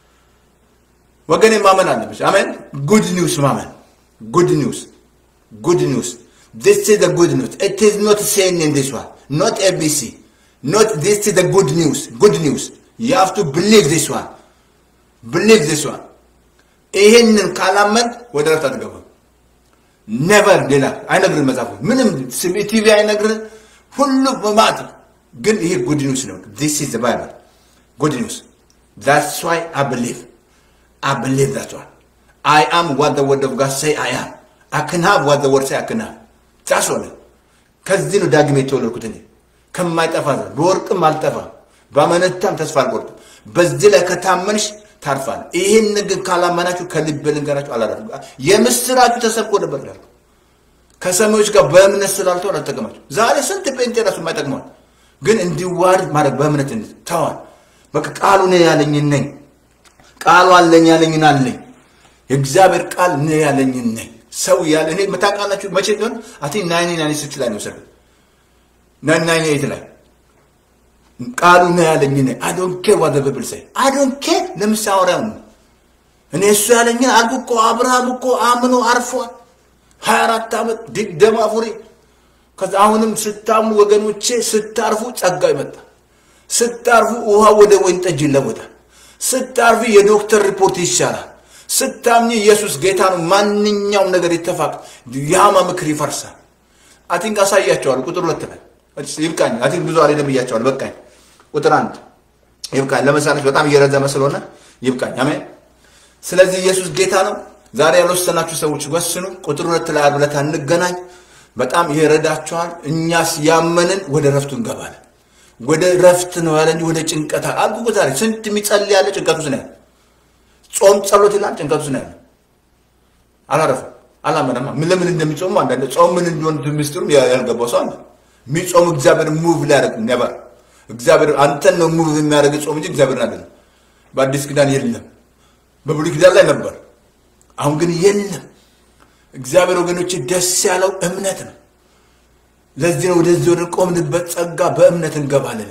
ወገኔ ማመን አለብሽ። አሜን። ጉድ ኒውስ ማመን ጉድ ኒውስ ጉድ ኒውስ this is the good news it is not saying in this one not abc not this is the good news good news you have to believe this one believe this one ይሄንን ካላመን ወደ ረፍት አትገባም። ነቨር ሌላ አይነግርህ መጽሐፉ ምንም ቲቪ አይነግርህ ሁሉ በማት ግን ይሄ ጉድ ኒውስ ነው። this is the bible good news that's why i believe I believe that one. I am what the word of God say I am. I can have what the word say I can have. That's all. ከዚህ ነው ዳግም የተወለድኩት እኔ ከማይጠፋ ዘር በወርቅም አልጠፋም፣ በአመነታም ተስፋ አልቆርጥም። በዚህ ላይ ከታመንሽ ታርፋል። ይህን ግን ካላመናችሁ ከልብ ልንገራችሁ አላደርጉ የምስራችሁ ተሰብኮ ነበር ይላል። ከሰሚዎች ጋር በእምነት ስላልተው አልጠቀማችሁ። ዛሬ ስንት ጴንጤ ራሱ የማይጠቅመዋል፣ ግን እንዲዋርድ ማድረግ በእምነት ተዋል። በቃ ቃሉ ነው ያለኝ ነኝ ቃሉ አለኝ ያለኝን አለኝ የእግዚአብሔር ቃል ነው ያለኝን ነኝ ሰው ያለ እኔ መታቃላችሁ መቼ ቢሆን አቲ ናይን ናይን ሲክስ ላይ ነው ሰ ናይን ናይን ኤይት ላይ ቃሉ ነው ያለኝ ነኝ አይ ዶንት ኬር ዋት ዘ ቢብል ሴይ አይ ዶንት ኬር ለምሳወሪያው ነው እኔ እሱ ያለኝን አልኩ እኮ አብርሃም እኮ አምኖ አርፏል ሀያ አራት ዓመት ድግ ደም አፉሪ ከዛ አሁንም ስታምኑ ወገኖቼ ስታርፉ ጸጋ ይመጣል ስታርፉ ውሃ ወደ ወይን ጠጅ ይለወጣል ስታርፊ የዶክተር ሪፖርት ይሻላል። ስታምኝ ኢየሱስ ጌታ ነው። ማንኛውም ነገር ይተፋቅ፣ የሃማ ምክር ይፈርሳል። አቲንክ አሳያቸዋል። ቁጥር ሁለት ላይ ይብቃኝ። አቲንክ ብዙ አልሄድም ብያቸዋል። በቃኝ። ቁጥር አንድ ይብቃኝ። ለመሳለች በጣም እየረዘመ ስለሆነ ይብቃኝ። አሜን። ስለዚህ ኢየሱስ ጌታ ነው። ዛሬ ያልወሰናችሁ ሰዎች ወስኑ። ቁጥር ሁለት ላይ ዓርብ ዕለት እንገናኝ። በጣም ይረዳችኋል። እኛስ ያመንን ወደ ረፍቱ እንገባለን። ወደ ረፍት ነው ያለ እንጂ ወደ ጭንቀት አልኩ። ዛሬ ስንት የሚጸልይ ያለ ጭንቀት ውስጥ ነው ያለ። ጾም ጸሎት ይላል ጭንቀት ውስጥ ነው ያለ። አላረፈም፣ አላመነማ። ምን ለምን እንደሚጾሙ አንዳንድ ጾም ምን እንደሆነ ምስጢሩም ያልገባው ሰው አለ። የሚጾም እግዚአብሔር ሙቭ ሊያደርግ ነበር። እግዚአብሔር አንተን ነው ሙቭ የሚያደርግ ጾም እንጂ እግዚአብሔርን አይደለም። በአዲስ ኪዳን የለም፣ በብሉይ ኪዳን ላይ ነበር። አሁን ግን የለም። እግዚአብሔር ወገኖች ደስ ያለው እምነት ነው። ለዚህ ነው ወደዚህ ወደ ቆምንበት ጸጋ በእምነት እንገባለን።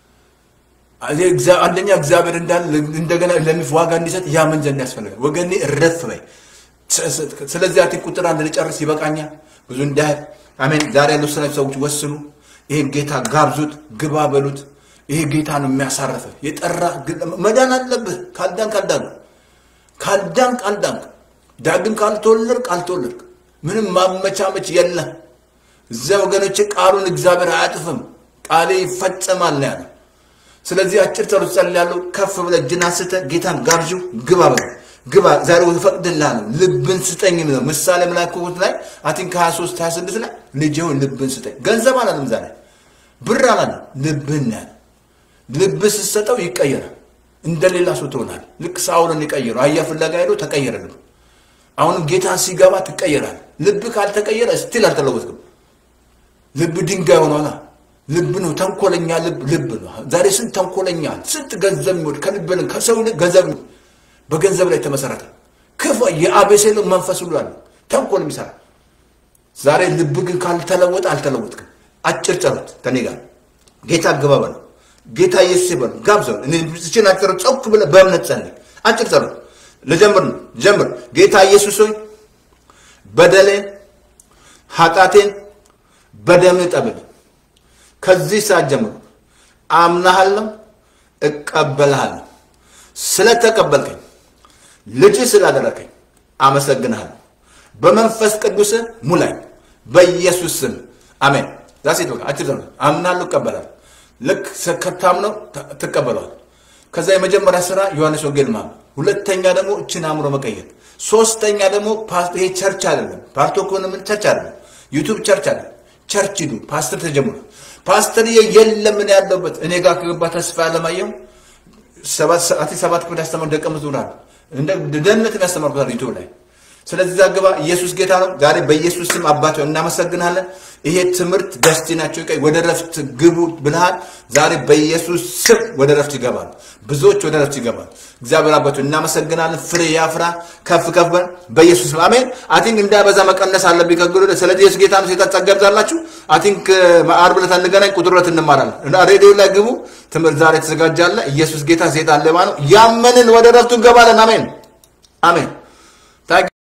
አንደኛ እግዚአብሔር እንዳለ እንደገና ለሚፍ ዋጋ እንዲሰጥ ያምን ዘንድ ያስፈልጋል። ወገኔ እረፍ በይ። ስለዚህ አቲ ቁጥር አንድ ልጨርስ ይበቃኛል፣ ብዙ እንዳያል። አሜን። ዛሬ ያሉ ሰናች ሰዎች ወስኑ። ይሄን ጌታ ጋብዙት፣ ግባ በሉት። ይሄ ጌታ ነው የሚያሳርፍ የጠራ መዳን አለብህ። ካልዳን ካልዳን ካልዳን ካልዳን ዳግም ካልተወለድክ ካልተወለድክ ምንም ማመቻመች የለም። እዚያ ወገኖች ቃሉን እግዚአብሔር አያጥፍም፣ ቃሌ ይፈጸማል ነው ያለው። ስለዚህ አጭር ጸሎት ጸልያለሁ። ከፍ ብለህ እጅን አንስተህ ጌታን ጋብዥው፣ ግባ በለው ግባ ዛሬ እፈቅድልሃለሁ፣ ልብን ስጠኝ ነው ምሳሌ መላክት ላይ አቲን ከ23 26 ላይ ልጄ ሆይ ልብን ስጠኝ። ገንዘብ አላለም፣ ዛሬ ብር አላለም፣ ልብን ያለ ልብ ስትሰጠው ይቀየራል። እንደሌላ ሰው ትሆናል። ልክ ሳውልን የቀየረው አህያ ፍለጋ ሄዶ ተቀየረ ልብ። አሁንም ጌታን ሲገባ ትቀየራል። ልብ ካልተቀየረ ስቲል አልተለወጥክም። ልብ ድንጋይ ሆኗላ። ልብ ነው ተንኮለኛ ልብ ልብ ነው። ዛሬ ስንት ተንኮለኛ ስንት ገንዘብ የሚወድ ከልብ ከሰው ይልቅ ገንዘብ በገንዘብ ላይ የተመሰረተ ክፉ የአቤሴሎም መንፈስ ሁሉ አለ ተንኮል የሚሰራ ዛሬ ልብ ግን ካልተለወጠ አልተለወጥክም። አጭር ጸሎት ከኔ ጋር ጌታ ግባ በለው። ጌታ ኢየሱስ ይበሉ ጋብዘው። እኔ ብቻችን አጭር ጸውክ ብለህ በእምነት ጸልይ። አጭር ጸሎት ልጀምር ነው። ጀምር። ጌታ ኢየሱስ ሆይ በደሌን ኃጢአቴን በደምህ ጠብል። ከዚህ ሰዓት ጀምሮ አምናሃለሁ፣ እቀበልሃለሁ። ስለተቀበልከኝ ልጅ ስላደረከኝ አመሰግንሃለሁ። በመንፈስ ቅዱስ ሙላኝ በኢየሱስ ስም አሜን። ዛሴት በቃ አጭር ዘመን አምናለሁ፣ እቀበላለሁ። ልክ ከታምነው ትቀበለዋል። ከዛ የመጀመሪያ ስራ ዮሐንስ ወንጌል ማመን፣ ሁለተኛ ደግሞ እችን አእምሮ መቀየር፣ ሶስተኛ ደግሞ ይሄ ቸርች አይደለም ፓርቶ ከሆነ ምን ቸርች አይደለም ዩቱብ ቸርች አይደለም ቸርች ሂዱ። ፓስተር ተጀምሮ ፓስተር የለም ምን ያለበት እኔ ጋር ከገባ ተስፋ ያለማየው ሰባት ሰዓት ሰባት ክፍል ያስተማሩ ደቀ መዝሙር አሉ። እንደ ደህንነትን ያስተማርኩታል ዩቱብ ላይ ስለዚህ እዛ ግባ። ኢየሱስ ጌታ ነው። ዛሬ በኢየሱስ ስም አባት ሆይ እናመሰግናለን። ይሄ ትምህርት ደስቲናቸው ቀይ ወደ ረፍት ግቡ ብልሃል። ዛሬ በኢየሱስ ስም ወደ ረፍት ይገባሉ። ብዙዎች ወደ ረፍት ይገባሉ። እግዚአብሔር አባት ሆይ እናመሰግናለን። ፍሬ ያፍራ፣ ከፍ ከፍ በል በኢየሱስ ስም አሜን። አይ ቲንክ እንዳበዛ መቀነስ አለብኝ ከግሎ ስለዚህ ኢየሱስ ጌታ ነው። ሴጣን ጸጋ ይብዛላችሁ። አይ ቲንክ ዓርብ ዕለት እንገናኝ። ቁጥር ሁለት እንማራለን። ሬዲዮ ላይ ግቡ። ትምህርት ዛሬ ተዘጋጃለ። ኢየሱስ ጌታ ሴጣን ሌባ ነው። ያመንን ወደ ረፍቱ እንገባለን። አሜን አሜን።